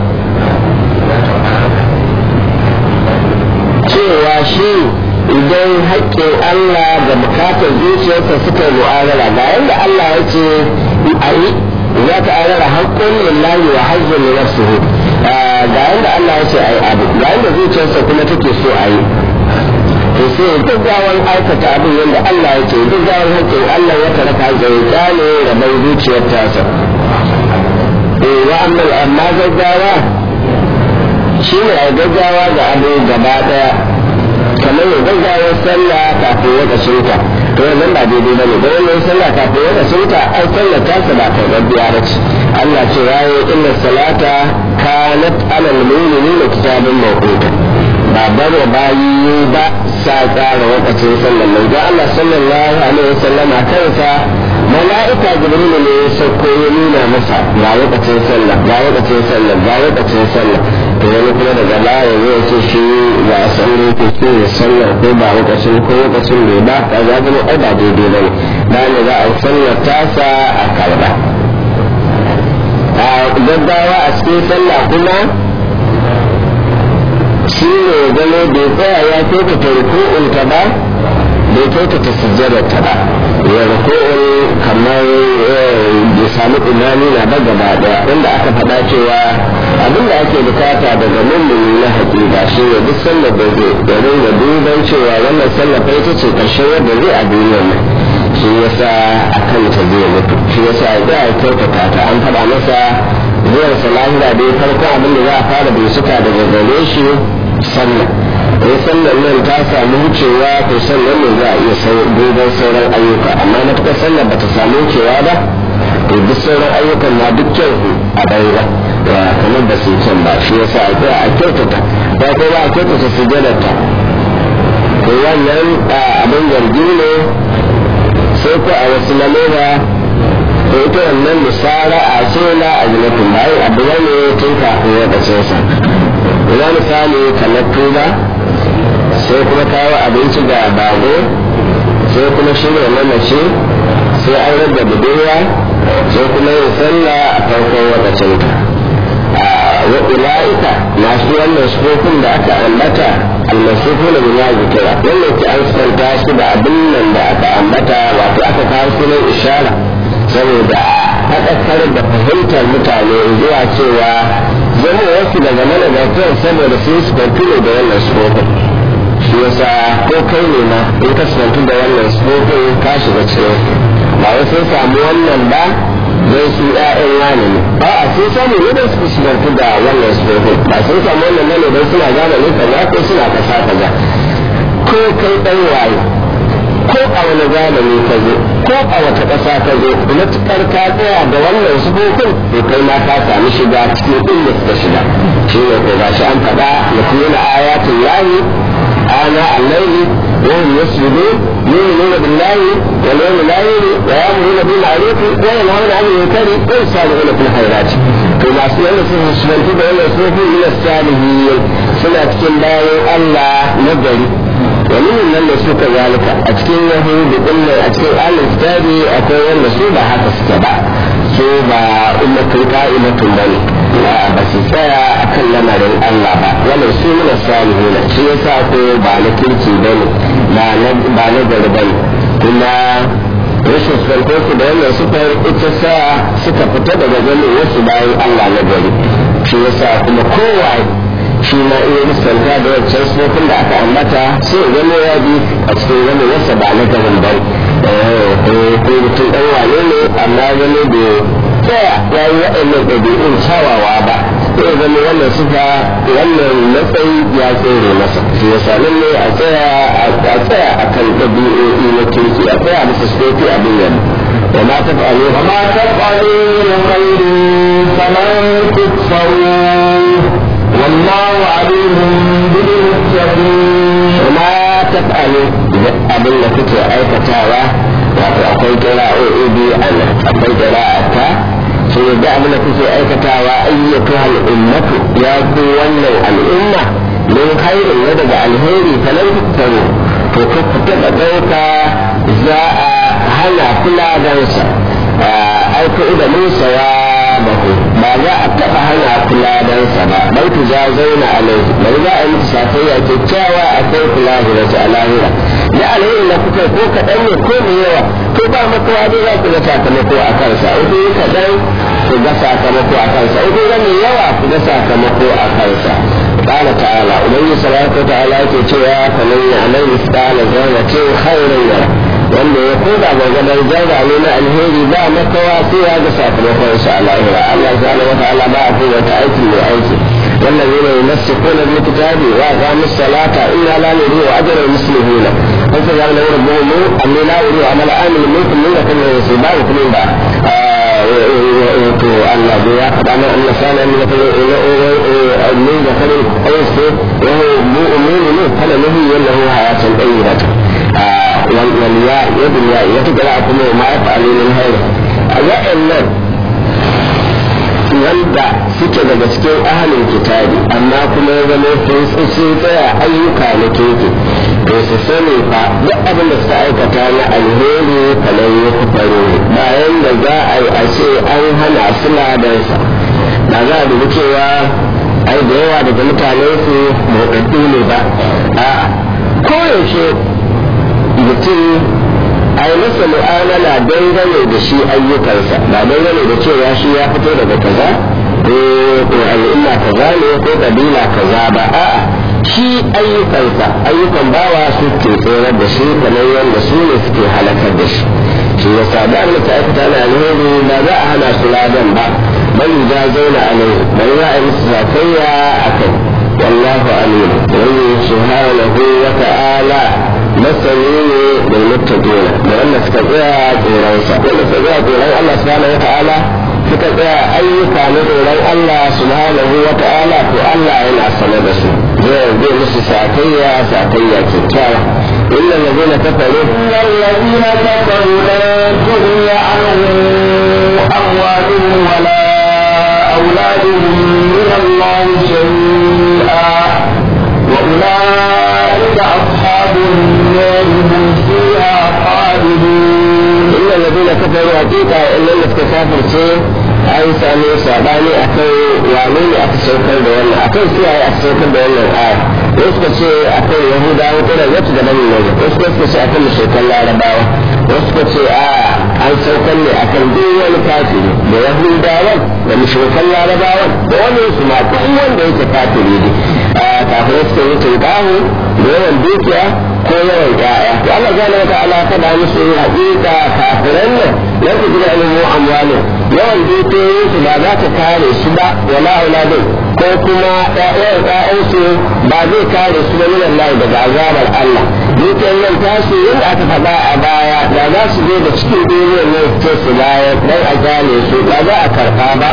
cewa shi idan haƙƙin Allah da bukatar zuciyarsa suka yi mu'amala ga yadda Allah ya ce a yi za ta arara haƙƙun lillahi wa hazzun li nafsihi ga yadda Allah ya ce a yi abu ga yadda zuciyarsa kuma take so a yi to sai gaggawan aikata abin yadda Allah ya ce gaggawan haƙƙin Allah ya taraka zai gane da mai zuciyar tasa wa amma gaggawa shi ne a gaggawa ga abu gaba daya kamar ya gaggawar sallah kafin lokacin ta to wannan ba daidai bane da wannan sallah kafin lokacin ta ai sallar ta sa ba ta gaggawa ba ce Allah ce yayi inna salata kanat alal mu'minina kitabun mawquta ba bare bayi ba sa tsara lokacin sallar nan da Allah sallallahu alaihi wasallama kansa mala'ika jibril ne ya sauko ya nuna masa ga lokacin sallah ga lokacin sallah ga lokacin sallah to wani kuma daga baya zai ce shi ba a san ne ke so ya sallah ko ba lokacin ko lokacin bai ba ka ga zama ai ba daidai ba ne ba ne za a sallar tasa a karba a gaggawa a cikin sallah kuma shi ne zama bai tsaya ya kyautata ruku'un ta ba bai kyautata sujjadar ta ba ya ruku'un kamar bai samu imani na ba gaba daya wanda aka faɗa cewa abin da ake bukata daga mummuni na hakika shi ne duk sallar da zai da ringa duban cewa wannan sallar fa ita ce ƙarshen yadda zai a duniyar nan shi yasa a kan ta zai mutu shi yasa ya a kyautata ta an faɗa masa zuwan salahira dai farko abin da za a fara bincika daga gare shi sallah in sallar nan ta samu wucewa to sallar ne za a iya duban sauran ayyuka amma matuƙar sallar ba ta samu wucewa ba to duk sauran ayyukan ma duk kyau a banza ya kamar ba su can ba shi yasa a tsaya a kyautata ba ko ba a kyautata su ta to wannan abin zargi ne sai ko a wasu lamura ko ita wannan misara a ce na ajinatin bayan abu ne tun kafin ya bace sa ina misali kamar tuba sai kuma kawo abinci ga bago sai kuma shirya mamaci sai an rage budurwa sai kuma yin sallah a farkon lokacin ta wa ulaika masu wannan sufofin da aka ambata almasifu na bima zikira wannan ke an santa su da abin nan da aka ambata wato aka kawo sunan ishara saboda haɗakar da fahimtar mutane zuwa cewa zama wasu daga manazartar saboda sun su ne da wannan sufofin shi yasa ko kai ne ma in ka sifantu da wannan sufofin ka shiga cikin ba wai sun samu wannan ba don su ƴaƴan wani ne ba a sun samu ne don su sifantu da wannan sufofin ba sun samu wannan ne don suna zamanin kaza ko suna kasa kaza ko kai ɗan waye ko a wani zamani ka zo ko a wata ƙasa ka zo matuƙar ka tsaya da wannan sufofin to kai ma ka sami shiga cikin inda suka shiga shi ne ko gashi an faɗa ya kuma ayatul lahi ana allahi وهم يسجدون يؤمنون بالله واليوم الاخر ويامرون بالمعروف وينهون عن المنكر ويسارعون في الخيرات كما سئل سنة بين الصوفي من الصالحين سنة كندار الله نجري ومن من suka zalika a cikin yahudu din a cikin alin kitabi akwai wanda su ba haka suke ba su ba ummatul qa'imatun bane ba su tsaya akan lamarin Allah ba wannan su ne salihin shi yasa ko ba na kirki bane ba na ba na gari bane kuma rashin sarko su da wannan suka ita sa suka fita daga ganin wasu bayan Allah na gari shi yasa kuma kowa shi ma iya misalta da wancan sufofin da aka ambata sai zama ya bi a cikin wani wasa ba na garin ba ko mutum ɗan wane ne amma wani da tsaya ya yi waɗannan ɗabi'un kyawawa ba sai zama wannan suka wannan matsayi ya tsere masa shi ya sami ne a tsaya a tsaya a kan ɗabi'o'i na kirki a tsaya masa sufofi abin yadda وما تفعلوا وما تفعلوا من خير فلن تكفروه والله عليم بالمتقين وما تفعلوا abin da kuke aikatawa wato akwai kira'o'i biyu a nan akwai kira'ata shi ne da abin da kuke aikatawa ayyuka al'ummatu ya ku wannan al'umma min khairin na daga alheri falan tuktaru to ka fita da ɗauka za a hana kula dansa aiko da musa ya bahu ba za a taɓa hana kula dansa ba bai tu za zauna a nan bari za a yi mutu safayya kyakkyawa akwai kula da a lahira da alheri na kuka ko kaɗan ne ko mai yawa ko ba makawa dai za ku ga sakamako a kansa in kun kaɗan ku ga sakamako a kansa in kun ga mai yawa ku ga sakamako a kansa قال تعالى ومن صلاة تعالى كتوى فمن يعمل مثقال ذرة خيرا يره wanda ya koda gargadar jarra ne na alheri ba makawa sai ya ga sakamakon sa a lahira Allah subhanahu wa ta'ala ba a kowa ta aikin mai aiki والذين يمسكون بالكتاب واقاموا الصلاة إنا لا نضيع أجر المسلمين فسجعل له ربهم أن لا يضيع عمل آمن منكم من يكن يصيبان كل بعد الذي يقدم أن كان من من ذكر أنثى وهو مؤمن فلنهي له حياة طيبة والياء يد الياء يتقرأ كل ما يفعل من خير أجل wanda suke daga cikin ahalin kitabi amma kuma ya zama sun tsaya ayyuka na keke to su sani fa duk abin da suka aikata na alheri kamar ya faro bayan da za a yi a ce an hana su ladansa ba za a dubi cewa ai da yawa daga mutanen su motsattu ne ba a koyaushe mutum a yi masa mu'amala dangane da shi ayyukansa ba dangane da cewa shi ya fito daga kaza ko al'umma kaza ne ko kabila kaza ba a'a shi ayyukansa ayyukan bawa su ke tsorar da shi kamar yadda su ne suke halakar da shi shi ya sa da Allah ta aikata na alheri ba za a hana su ladan ba bal da zauna a nan bal za a yi musu zakayya a kai wallahu alim wani subhanahu wa ta'ala masani ne da muttaqina da wanda suka tsaya tsoronsa wanda suka tsaya tsoron Allah subhanahu wa ta'ala suka tsaya ayyuka na tsoron Allah subhanahu wa ta'ala to Allah yana sane da su zai zai musu sakayya sakayya kyakkyawa إلا الذين كفروا إن الذين كفروا لا تغني عنهم أموالهم ولا أولادهم من الله شيئا وأولئك أصحاب النار هم فيها خالدون إلا الذين كفروا حقيقة إلا الذين كفروا شيء an sami sabani akan wane ne aka saukar da wannan akan kiyaye aka saukar da wannan aya wasu suka ce akan yahudawa ko da zata da bani wajen wasu suka ce akan mushrikan larabawa wasu suka ce a an saukar ne akan duk wani kafiri da yahudawan da mushrikan larabawan da wani su ma duk wanda yake kafiri ne kafirai suka yi tunkahu da yawan dukiya ko yawan ƴaƴa to Allah zai wata ala faɗa musu haƙiƙa kafiran nan lan ku gina ilimu amwali yawan dukiyoyin su ba za ta kare su ba wala auladin ko kuma ƴaƴan ƴaƴansu ba zai kare su ba min Allah daga azabar Allah dukiyar nan tasu yadda aka faɗa a baya da za su je da cikin duniyar nan su su bayar dan a gane su ba za a karɓa ba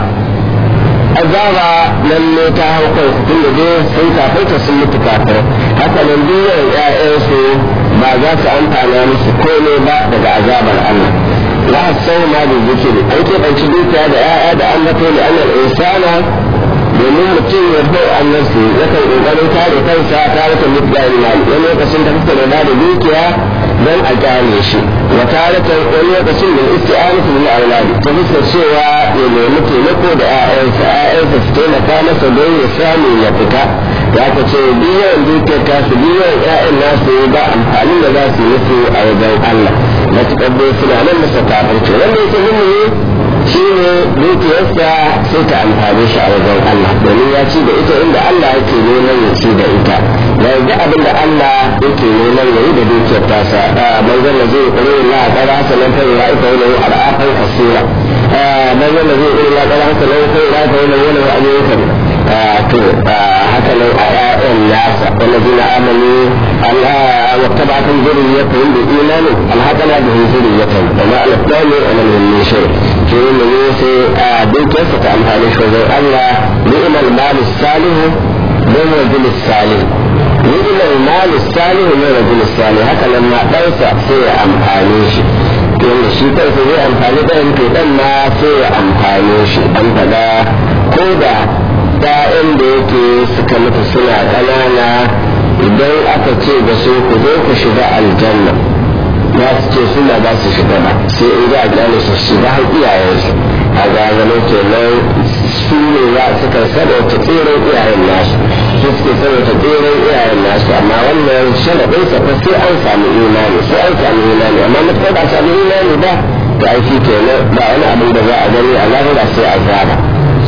azaba lalle ta hau kan su tun da dai sun kafarta sun mutu kafin haka nan duniyar ƴaƴansu ba za su amfana musu komai ba daga azabar Allah la sau ma da zikiri an keɓanci dukiya da ƴaƴa da an mato da annal insana domin mutum ya bai annarsu yakan ƙoƙarin kare kansa ta rika mutu da imani wani lokacin da kuka da da dukiya don a gane shi wa taratan wani lokacin da isti'anatu bil auladi ta fuskar cewa ya nemi taimako da ƴaƴansa ƴaƴansa su taimaka masa don ya samu ya fita ya ka ce biyan dukiyar tasu biyan ƴaƴan nasu ba amfani da za su yi musu a wajen Allah matuƙar dai suna nan masa kafirci wanda yake mummuni shi ne dukiyarsa sai ta amfani shi a wajen Allah domin ya ci da ita inda Allah yake neman ya ci da ita yanzu abin da Allah yake neman ya yi da dukiyar tasa manzon da zai kare la qara hasanan fa ya ita wani arafan kasira manzon da zai kare la qara hasanan fa ya ita wani wani ayyukan to haka nan a ƴaƴan nasa wallazina amanu Allah wa tabatun zuriyatun bi imani alhaqana bi zuriyatun wa ma alqamu ana min shay to ne sai a dukiyarsa ta amfani shi wajen Allah ni'mal mal salih min rajul salih ni'mal mal salih min rajul salih haka nan ma ɗansa sai ya amfane shi to shi kansa zai amfani ɗan to ɗan ma sai ya amfane shi an faɗa ko da ‘ya'yan da yake suka mutu suna ƙanana idan aka ce da su ku zo ku shiga aljanna za su ce suna za su shiga ba sai in za a gane su shiga har iyayensu a gaganin kenan su ne za su kan sadauta tseren iyayen nasu su suke sadauta tseren iyayen nasu amma wannan sharaɗin sa fa sai an samu imani sai an samu imani amma mutum ba samu imani ba da aiki kenan ba wani abin da za a gani a lahira sai a zaba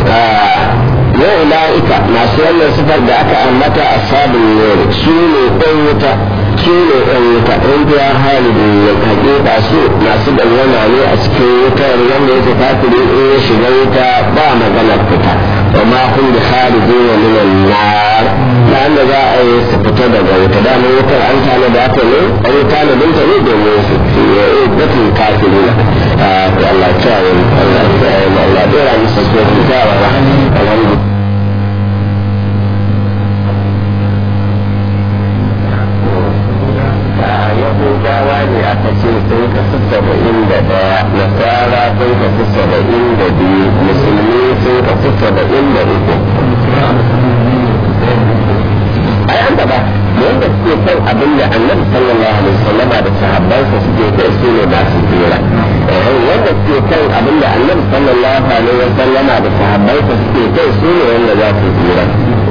wa ula'ika masu wannan sifar da aka ambata a sabon yau su ne ɗan wuta su ne ɗan wuta ɗan biya halin ya hakika su masu dangana ne a cikin wutar wanda yake kafiri in ya shiga wuta ba maganar fita wa ma kun da halin wa minan nar da da za a yi su fita daga wuta da mun wutar an tana da aka ne an yi tanadin ta ne domin su ya yi batun kafiri na Allah ta yi Allah ta yi Allah ta yi musu su su ta wa alhamdulillah yahudawa ne aka ce sun kasu saba'in da ɗaya nasara sun kasu saba'in da biyu musulmi sun kasu saba'in da uku ai an gaba wanda suke son abin da annabi sallallahu alaihi wasallama da sahabbansa suke kai su ne ba su tsira wanda suke son abin da annabi sallallahu alaihi wasallama da sahabbansa suke kai su ne wanda za su tsira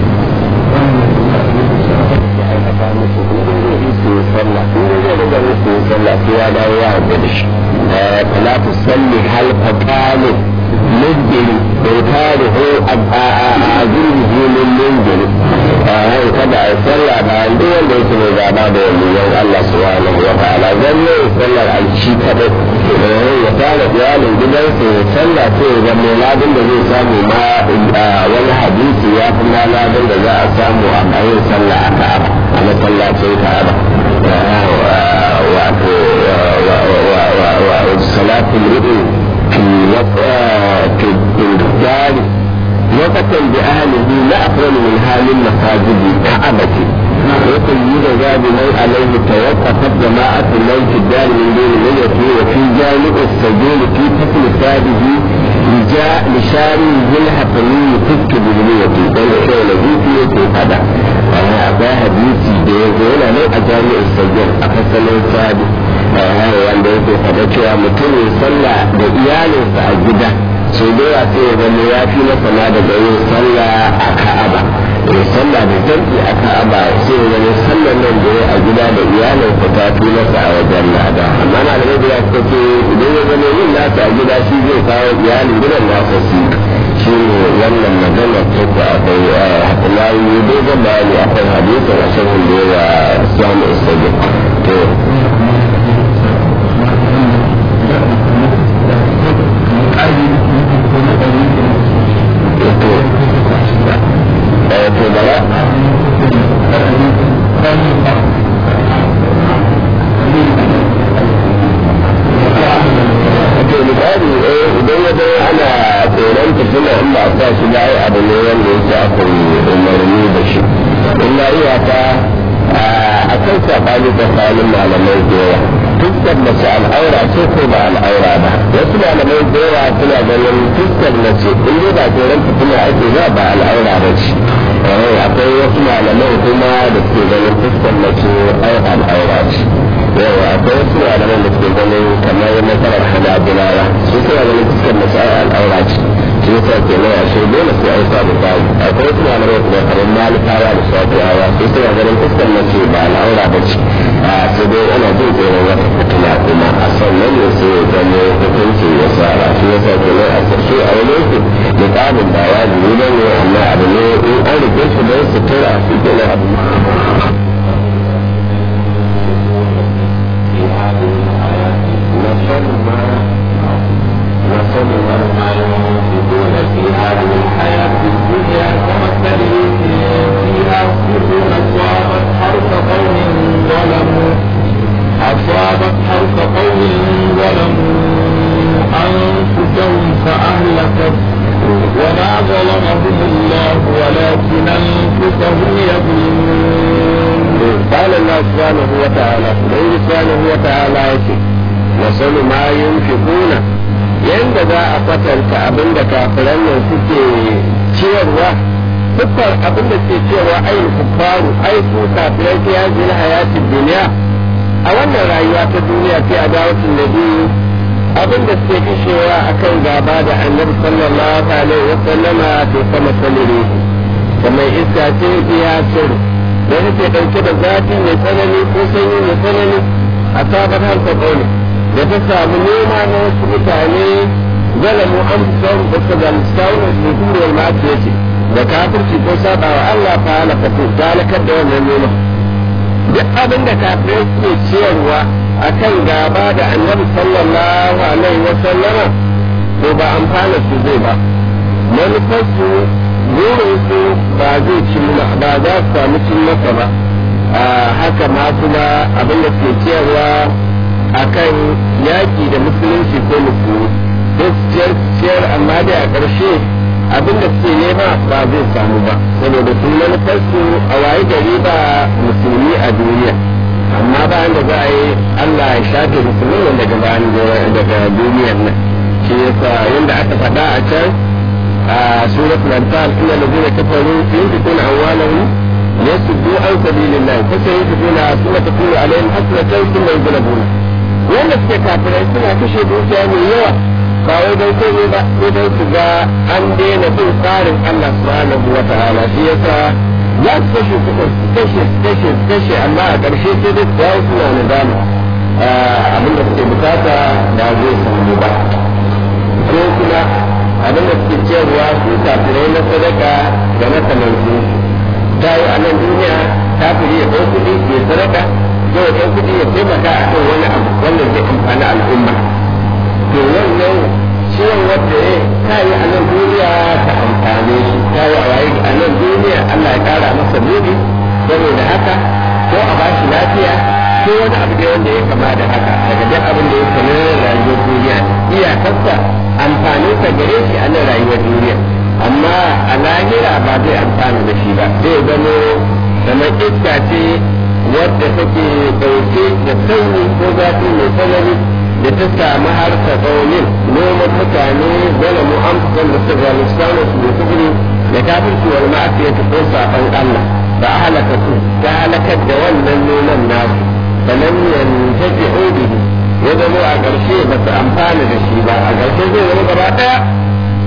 sallah in zai riga musu sallah sai ya dawo ya haɗu da shi fala tu salli hal faqalu mujbil bai tare ho a zurbi min mujbil hai kada a sallah ba an duk wanda yake mai gaba da waliyan Allah subhanahu wa ta'ala zan yi sallar alci kadai ya tare iyalin gidansa ya sallah sai ya zama ladin da zai samu ma wani hadisi ya fi ma ladin da za a samu a bayan sallah a ka'aba a masallacin ka'aba wato salatul ru'u fi الدار وقتا بأهله لا أفضل من حال المساجد كعبة ويقول يرجى بمن عليه توقفت جماعة الليل في الدار من دون ملته وفي جانب السجون في فصل ثابه لجاء لشاري بالحفري فك بجنيته بين شيء الذي فيه هذا أبا حديثي بيقول أنا أجانب السجون أفصل ثابه wanda yake faɗa cewa mutum ya sallah da iyalinsa a gida sau da yawa sai ya zama ya fi masa ma daga yin sallah a ka'aba ya sallah da jam'i a ka'aba sai ya zama sallar nan da ya a gida da iyalinsa ta fi masa a wajen lada amma na da ya suka ce idan ya zama yin nasa a gida shi zai kawo iyalin gidan nasa su shi ne wannan magana ta ku akwai haka na yi dogon bayani a kan hadisin a shirin da yawa samu isagin to to bara to misali idan ya zama ana tsoron fitina in ba a sa shi ba ai abu ne wanda yake aka yi umarni da shi illa iyaka a kan sabani tsakanin malamai da yawa fuskar mace al'aura ce ko ba al'aura ba wasu malamai da yawa suna ganin fuskar mace in dai ba tsoron fitina ake ba ba al'aura ba ce akwai wasu malamai kuma da suke ganin fuskar mace ai al'aura ce yawa akwai wasu malaman da suke ganin kamar nasarar hanabilawa su suna ganin fuskar mace ai al'aura ce shi yasa ke nan a shi dole sai an samu babu akwai wasu malamai kuma kamar malikawa da shafi'awa su suna ganin fuskar mace ba al'aura ba ce a sai dai ana jin tsoron wata fitina kuma a sannan ne sai ya zama hukunci ya sara shi yasa ke nan a ƙarshe a wani yanki mukamin ba wajibi ba ne amma abu ne in an rike shi don sutura shi ke nan abu أصابت حرث قوم ظلموا أنفسهم فأهلكت وما ظلمهم الله ولكن أنفسهم يظلمون قال الله سبحانه وتعالى الله سبحانه وتعالى يقول وصل ما ينفقون yanda za a kwatanta abin da kafiran nan suke ciyarwa dukkan abin da suke ciyarwa ayin kuffaru ai su kafirai ta yaji na hayatin duniya a wannan rayuwa ta duniya sai a dawatin da biyu abin da suke kashewa akan gaba da annabi sallallahu alaihi wa sallama to sama salire kamar iska ce biya sir da take dauke da zafi mai tsanani ko sanyi mai tsanani a sabar harsa ƙauni da ta samu nema na wasu mutane zalamu an son da su zalista wani su turiyar masu yace da kafirci ko saba wa Allah fa halaka su dalakar da wannan nema duk abin da kafirai suke ciyarwa a kan gaba da annabi sallallahu alaihi wa sallama to ba amfana su zai ba manufarsu burinsu ba zai ci ba za su samu cin masa ba haka ma kuma abin da suke ciyarwa a kan yaƙi da musulunci ko musulmi don ciyar ciyar amma da a ƙarshe abin da suke nema ba zai samu ba saboda sun manufarsu a waye gari ba musulmi a duniya amma bayan da za a yi Allah ya shafe musulmi daga bayan daga duniyar nan shi yasa yadda aka faɗa a can a suratul anfal inna alladhina kafaru yunfiquna amwalahum yasuddu an sabilillah fa sayunfiquna thumma takunu alaihim hasratan thumma yughlabuna wanda suke kafirai suna kashe dukiya mai yawa ba wai don komai ba sai don su ga an daina bin tsarin Allah subhanahu wa ta'ala shi yasa za su kashe kuɗin su kashe su kashe su kashe amma a ƙarshe sai dai su dawo suna nadama abin da suke bukata ba zai samu ba ko kuma abin da suke cewa su kafirai na sadaka da na tamanci ta yi a nan duniya kafiri ya ɗau kuɗi ya sadaka ko ya ɗau kuɗi ya taimaka a kan wani abu wanda zai amfani al'umma to wannan ciwon wanda ya ta yi a nan duniya ta amfane shi ta yi a waye a nan duniya Allah ya ƙara masa buɗi saboda haka ko a bashi lafiya ko wani abu da wanda ya kama da haka daga duk abin da ya kama rayuwar duniya iyakarsa amfanin sa gare shi a nan rayuwar duniya amma a lahira ba zai amfana da shi ba zai zamo kamar iska ce wadda take ɗauke da sanyi ko zafi mai tsanani da ta samu har ta tsaunin noman mutane zalamu an fusan da su zalista su da kufri da kafirci wal ma'asiyata ko safan Allah ba a halaka su ta halakar da wannan noman nasu فلم ينتفعوا به ya zama a ƙarshe ba su amfana da shi ba a ƙarshe zai zama gaba ɗaya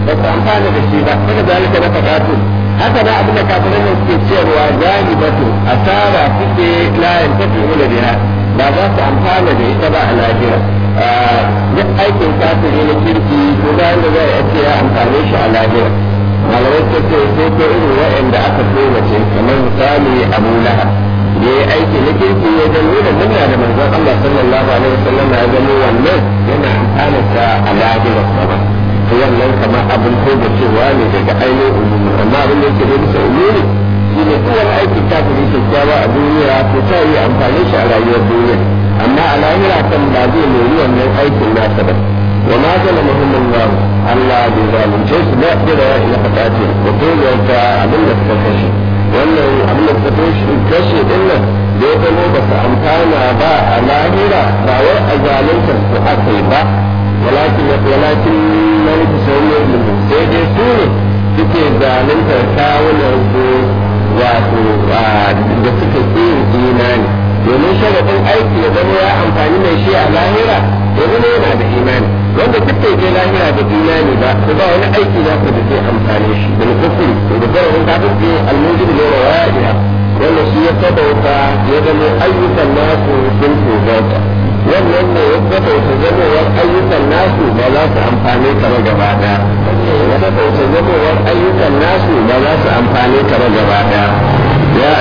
ba su amfana da shi ba haka zalika na faɗatu haka na abin da kafiran nan suke cewa gani batu asara suke layin tafi ula biha ba za su amfana da ita ba a lahira duk aikin kafiri na kirki ko da wanda zai a ce ya amfane shi a lahira malamai ta ce sai ko irin wa'anda aka mace kamar misali abu lahab da ya aiki na kirki ya ga nuna murna da manzon Allah sallallahu alaihi wasallam ya gano wannan yana amfana sa a lahira sama wannan kamar abin ko da cewa ne daga ainihin umumi amma abin da yake da bisa umumi shi ne duk wani aikin kafiri kyakkyawa a duniya ko ta yi amfani shi a rayuwar duniya amma a lahira kan ba zai nemi wannan aikin nasa ba wa ma zala muhimmin namu Allah bai zalunce su ba da da ila fatati da koyarta abin da suka kashe wannan abin da suka kashe din nan da ya zama ba su amfana ba a lahira ba wai a zalunta su aka yi ba walakin walakin man tusawwi sai dai su ne suke zaluntar kawunan su wato da suka ƙi imani domin sharaɗin aiki ya zama ya amfani mai shi a lahira ya zama yana da imani wanda duk bai je lahira da imani ba ko ba wani aiki za ku da zai amfane shi da kufri da zarafin kafin almujin da rawa'iya wanda shi ya sabauta ya zama ayyukan nasu sun tozarta wannan ne ya sabauta zamowar ayyukan nasu ba za su amfane ka ba gaba ɗaya ya sabauta zamowar ayyukan nasu ba za su amfane ka ba gaba ɗaya ya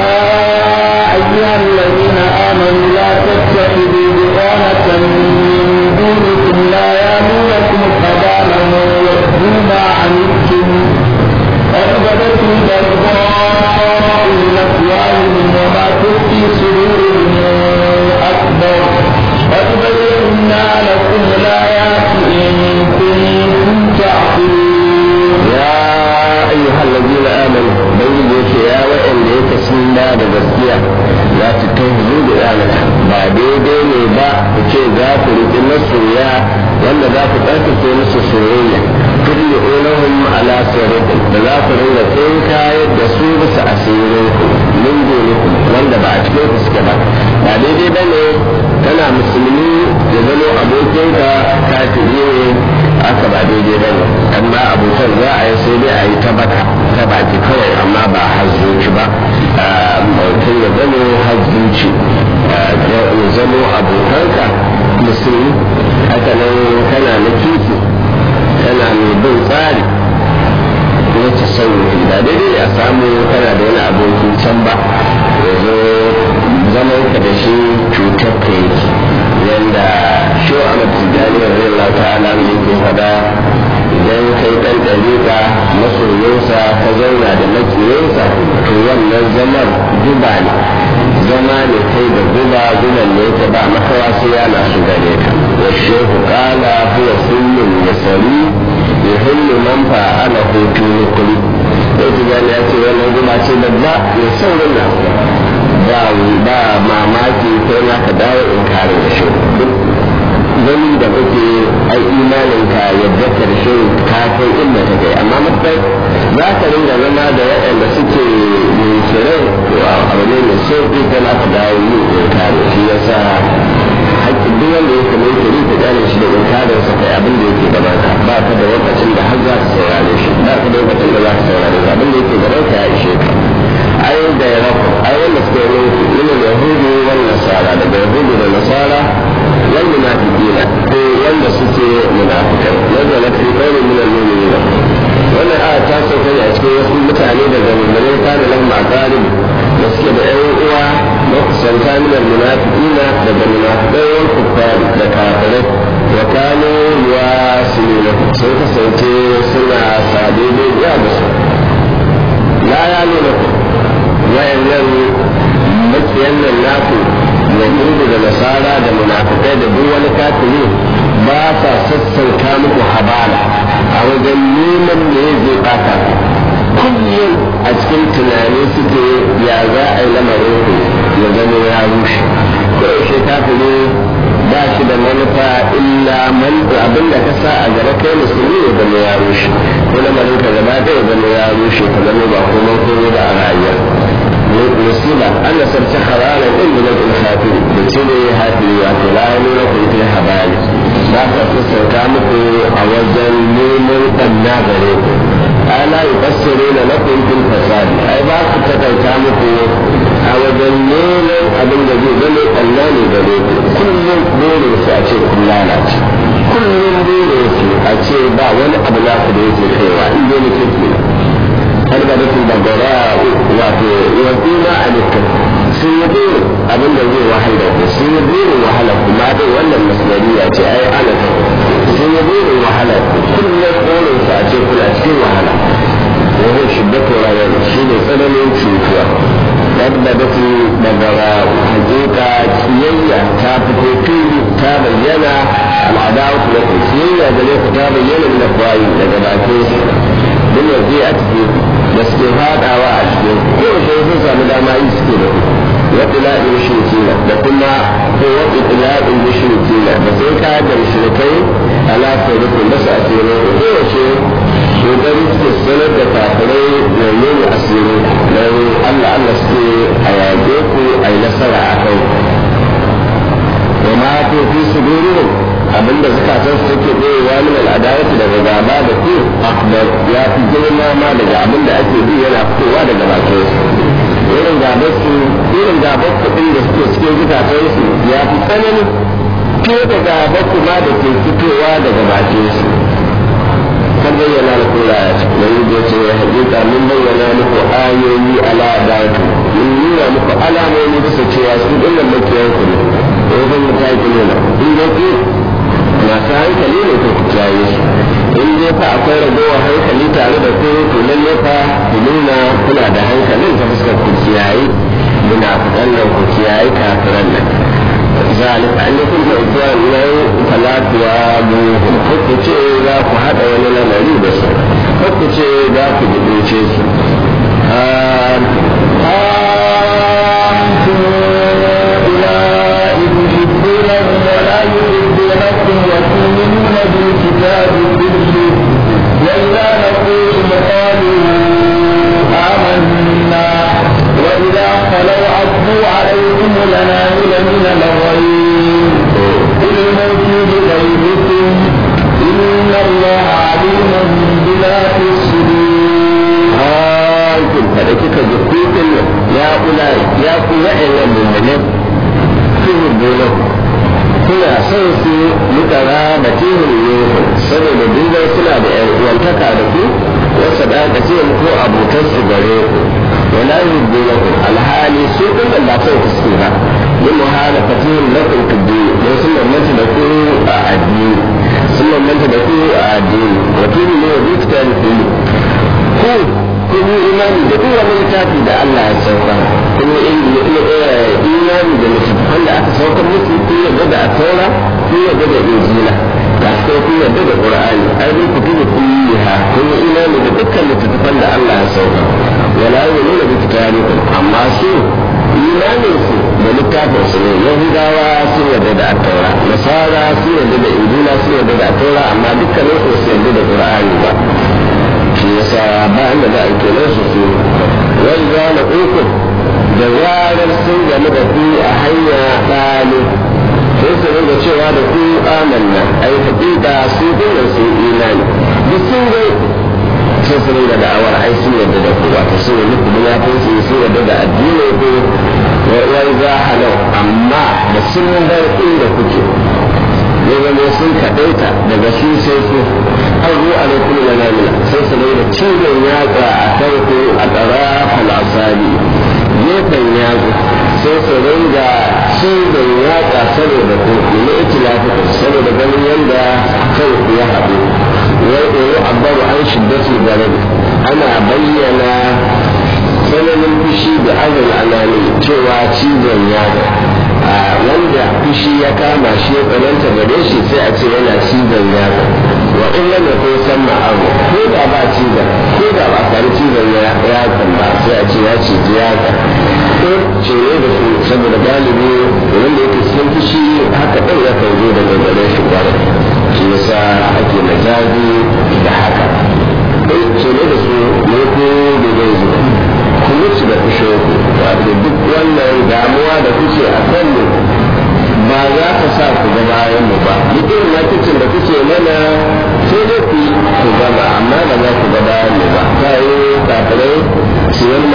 أيها الذين آمنوا لا تتخذوا بطانة من دونكم لا يأمونكم خبالا ويؤذون ما عنتم قد بدت البغضاء من أفواههم وما تخفي صدورهم أكبر قد بينا لكم الآيات إن كنتم تعقلون يا أيها الذين آمنوا بين يا وإن ليك سنة بغسية لا تتهزوا بآلة بعد دين با ce za ku riƙi masoya wanda za ku ɗarkake musu soyayya kulli ulahum ala sirrin da za ku ringa tsinka da su bisa asirin ku min dunikum wanda ba a cikin ku suke ba ba daidai ba ne kana musulmi ya zama abokinka kafiri ne aka ba daidai ba ne amma abokan za a yi sai dai a yi ta baka ta baki kawai amma ba har zuci ba mutum ya zama har zuci ya zama abokanka musulmi haka nan kana na kifi kana mai bin tsari na tasawufi da daidai a samu kana da wani abokin can ba ya zo zaman ka da shi cutar ka yake yanda shi wa ana tijjani wa zai Allah ta'ala ne yake fada idan kai dan dariƙa masoyinsa ka zauna da makiyinsa to wannan zaman guba ne zama ne kai da guba guban ne ta ba makawa sai yana su gare ka wa shehu kala huwa sunnun yasari yuhillu man fa'ala hutu nukuli sai tijjani ya ce wannan guba ce babba mai saurin na ba ba mamaki kai na ka dawo in kare da shi gani da kake ai imanin ka yadda karshe ka kai inda ka kai amma mutai za ka ringa zama da waɗanda suke shirin abu ne mai sauƙi kana ka dawo yin inkari shi yasa haƙƙin duk wanda yake mai kiri ka gane shi da inkarin sa kai abin da yake gaban ka ba ka da lokacin da har za ka saurare shi ba ka da lokacin da za ka saurare shi abin da yake gaban ka ya ishe ka ai da ya rafa ai wanda suke yin min yahudi wal nasara daga yahudi da nasara wal munafiqina ko wanda suke munafikai wanda na fi kai min al mu'minina wannan aya ta sauka ne a cikin wasu mutane daga mummunai ta da lamma galib da suke da ƴan uwa makusanta min al munafiqina daga munafikai wal kuffar da kafirai wa kanu yuwasiluna sun kasance suna sade da da su la ya nuna ku wayannan makiyan nan naku yahudu da nasara da munafikai da duk wani kafiri ba sa sassauta muku habala a wajen neman da ya zai bata kullum a cikin tunani suke ya za a yi lamarin ku ya zama ya rushe ko yaushe kafiri ba shi da manufa illa man abin da ka sa a gaba kai musulmi ya zama ya rushe ko lamarin ka gaba ɗaya ya zama ya rushe ka zama ba kuma komai ba a rayuwa musiba an nasarci haralan din min al-kafir da cire hafi wato la nuna kun fi habali ba ka sauka muku a wajen neman barna gare ku ala yufassiruna lakum fil fasad ai ba su takaita muku a wajen neman abin da zai zama Allah ne gare ku kullum burin su a ce kun lalace kullum burin su a ce ba wani abu na ku da yake kaiwa in dai mutum ke har da mutum da gara wato yanzu ma a dukkan sun yi burin abin da zai wahala ku sun yi burin wahala kuma dai wannan masalariya ce ai ana ta sun yi burin wahala ku kullum burin su a ce kuna cikin wahala وهو شدة رأيان شين سنن شوكوا بدأت daga hakika kiyayya ta fito fili ta bayyana al'adawa kuma ta kiyayya da ne ta bayyana da kwayi daga bakin su duk yanzu a cikin da suke fadawa a cikin ko sai sun samu dama yi suke da wata la'in shirkina da kuma ko wata la'in shirkina da sai ka da shirkai ala sai da kuma su a cikin kowace kokari suke sanar da kafirai da yin asiri don Allah Allah suke a yaƙe ku a yi nasara a kai wa ma to fi su duru abinda zukatan su take ɗorewa min al'adawatu daga gaba da ku akbar ya fi girma ma daga abinda ake bi yana fitowa daga bakin su irin gabar su irin gabar kuɗin da suke cikin zukatan su ya fi tsanani fiye da gabar kuma da ke fitowa daga bakin su kan bayyana muku ayat da yi da ce hakika mun bayyana muku ayoyi ala datu mun nuna muku alamomi bisa cewa su dinnan makiyan ku ne da yakan mutaki ne na in dai ku masu hankali ne ku kiyaye su in dai fa akwai ragowar hankali tare da ku to lalle fa ku nuna kuna da hankalin ta fuskar ku kiyaye munafiqan nan ku kiyaye kafiran nan ذلك أن يكون إخوان لو فلا توابوهم حكت ذاك هذا ولا نري بس حكت ذاك بدوشيس أنتم أولئك تحبونهم ولا يحبونكم وتؤمنون بالكتاب كله وإذا لقوكم قالوا آمنا وإذا خلوا عضوا عليكم الأنامل من الغيظ قل موتوا بغيظكم إن الله عليم بذات الصدور أنتم فلكك جكوكم يا أولئك يا أولئك المؤمنين تحبونهم kuna son su mutara da tihun yuhu saboda duban suna da yan uwantaka da ku wasu da aka ce ko abokan su gare ku wala yubdunakum alhali su din da ba sai ku su ba min muhalafatin lakum tuddi don sun mamanta da ku a addini sun mamanta da ku a addini wa tuni ne wa bitan ku ku kun yi imani da duk wani littafi da Allah ya sauka kun yi imani da littattafan da aka sauka musu kun yarda da taura kun yarda da injila ga su kun yarda da qur'ani ai duk kutubu kulliha kun yi imani da dukkan littattafan da Allah ya sauka wala yu'minu bi kitabikum amma su imanin su da littafin su ne yahudawa sun yarda da taura nasara sun yarda da injila sun yarda da taura amma dukkanin su su yarda da qur'ani ba shi yasa ba inda za a kenan su su wai za na uku da zarar sun game da ku a hanya ɗali sai su ringa cewa da ku amanna ai haƙiƙa su dole su imani duk sun ga sai su ringa da'awar ai sun yarda da ku wato sun yi muku munafinci sun yarda da addinin ku wai za halau amma da sun bar inda kuke ya zama sun kaɗaita daga shi sai su har zuwa alaikum manamila sai su da cizon yatsa a farko a tsara falasari gefen yatsa sai su ringa cizon yatsa saboda ku ne itilafi saboda ganin yadda kanku ya haɗu wai ɗoro abbaru an shiddatu garin ana bayyana tsananin fushi da azal anani cewa cizon yatsa wanda fushi ya kama shi ya tsananta gare shi sai a ce yana cizon yatsa wa in lam yakun samma abu ko da ba cizon ko da ba sami cizon yatsan ba sai a ce ya ciji yatsa ko cire da su saboda galibi wanda yake cikin fushi haka ɗin ya kan zo daga gare shi kwarai shi yasa ake majazi da haka ko cire da su ne ko da zai zuba ku mutu da fushin ku wato duk wannan damuwa da kuke a kan mu ba za ka sa ku ga bayan mu ba duk irin makicin da kuke mana sai dai ku ku gama amma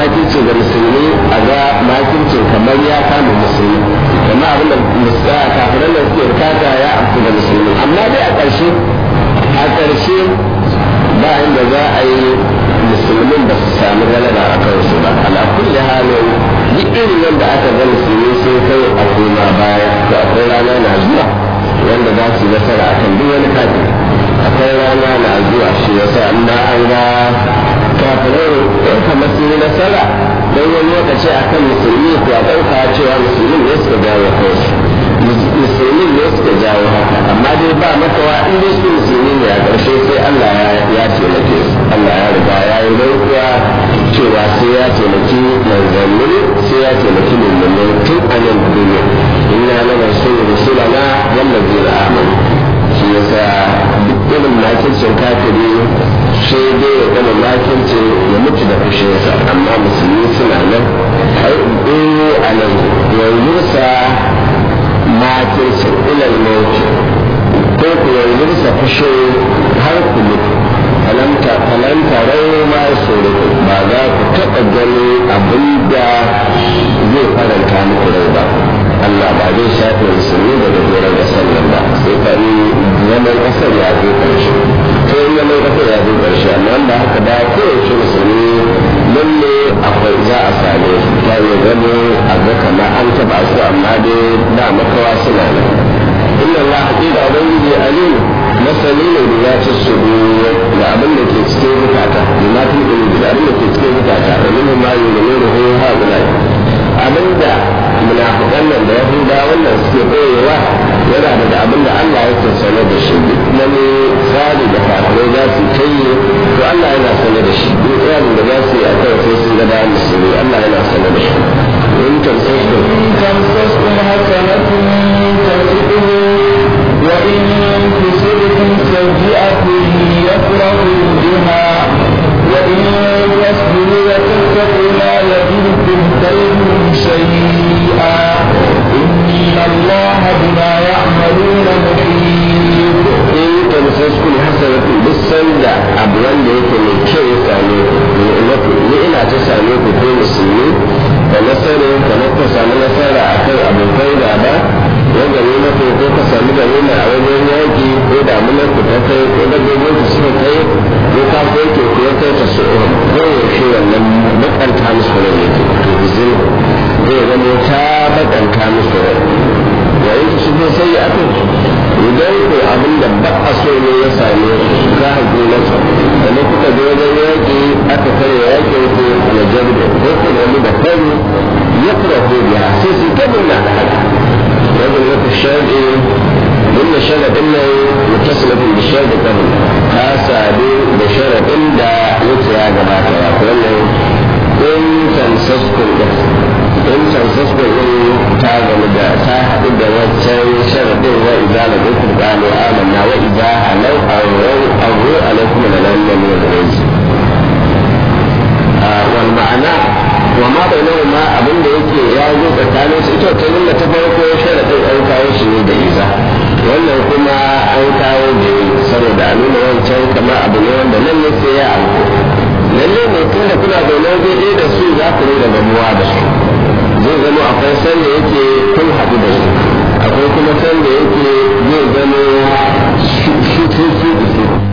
makirci ga musulmi a ga makircin kamar ya kama musulmi kamar abin da musta kafiran da suke bukata ya amfi ga musulmi amma dai a ƙarshe a ƙarshe ba inda za a yi musulmin ba su sami galaba a kansu ba ala kulli halin duk irin yadda aka ga musulmi sun kai a koma baya to akwai rana na zuwa wanda za su nasara a kan duk wani kafin akwai rana na zuwa shi yasa amma an ga kafirai ɗan kamar sun yi nasara don wani lokaci a kan musulmi ko a ɗauka cewa musulmin ne suka jawo kansu musulmin ne suka jawo haka amma dai ba makawa in dai su musulmi ne a ƙarshe sai Allah ya taimake su Allah ya riga ya yi rantsuwa cewa sai ya taimaki manzanni sai ya taimaki mummunan tun a nan duniya inna lana sunu rusulana wallazina amanu shi yasa duk irin makircin kafiri sai dai ya gama makircin ya mutu da fushinsa amma musulmi suna nan ai a nan yanzu sa makircin ilal mauti ko ku yanzu sa fushin har ku mutu falanta falanta rai ma tsoro ba za ku taɓa gani abin da zai faranta muku rai ba Allah ba zai shafe musulmi daga doron ƙasar nan ba sai ka yi zaman ƙasar ya zo ƙarshe sai zaman ƙasar ya zo ƙarshe amma da haka da kowace musulmi lalle akwai za a same su ta yi gano a ga kamar an taɓa su amma dai da makawa suna nan inna Allah haƙiƙa ubangiji alim masani ne da ya ci su da abin da ke cikin zukata da ma fi da abin da ke cikin zukata da nuna ma yi da nuna ho ha guda abin da munafiƙan nan da yahuda wannan suke ɓoyewa yana daga abin da Allah yake sanar da shi duk wani tsari da kafirai za su kai to Allah yana sanar da shi duk tsarin da za su yi a kan sai sun ga bayan musulmi Allah yana sanar da shi in tamsaskum تمسسكم حسنة تسؤه وإن تصبكم سيئة يفرحوا بها وإن تصبروا وتتقوا لا يضركم كيدهم شيئا إن الله بما يعملون محيط in tamsaskum hasanatun duk sanda abu wanda yake mai kyau ya same ku ni ina ta same ku ko musulmi da nasarar ka na ka samu nasara a kan abokai da ba ya gani na ko ko ka samu gani na a wajen yaki ko damunar ku ta kai ko dabbobin ku suka kai ko ka kai ke ku ya kai ta su ko yaushe wannan bakanta musu rai yake to bizin zai zama ta bakanta musu rai yayin su ko sai ya aka idan ko abin da ba a so ne ya same ka haƙi masa sannan kuka je wajen yaƙi aka kare yaƙin ku na jabda ko ku nemi da kari ya kura ko biya sai su ta nuna da haka wajen wata sharɗi inda sharaɗin nan mutasilatin da sharɗi kan ta sadu da sharaɗin da yake ya gabata ya wannan in tansaskun ɗin in tansaskun ɗin ta gama da ta haɗu da wancan sharaɗin wa idza la kuntum qalu amanna wa idza halau awrau awru alaikum la lan min rizq wal ma'ana wa ma bainahuma abin da yake ya zo tsakanin su ita ta nuna ta farko sharaɗin an kawo shi ne da iza wannan kuma an kawo da saboda a nuna wancan kamar abu ne wanda nan ne sai ya auku lalle ne tun da kuna zaune waje ɗaya da su za ku da gamuwa da su zai zama akwai sanda yake kun haɗu da su akwai kuma sanda yake zai zama su su su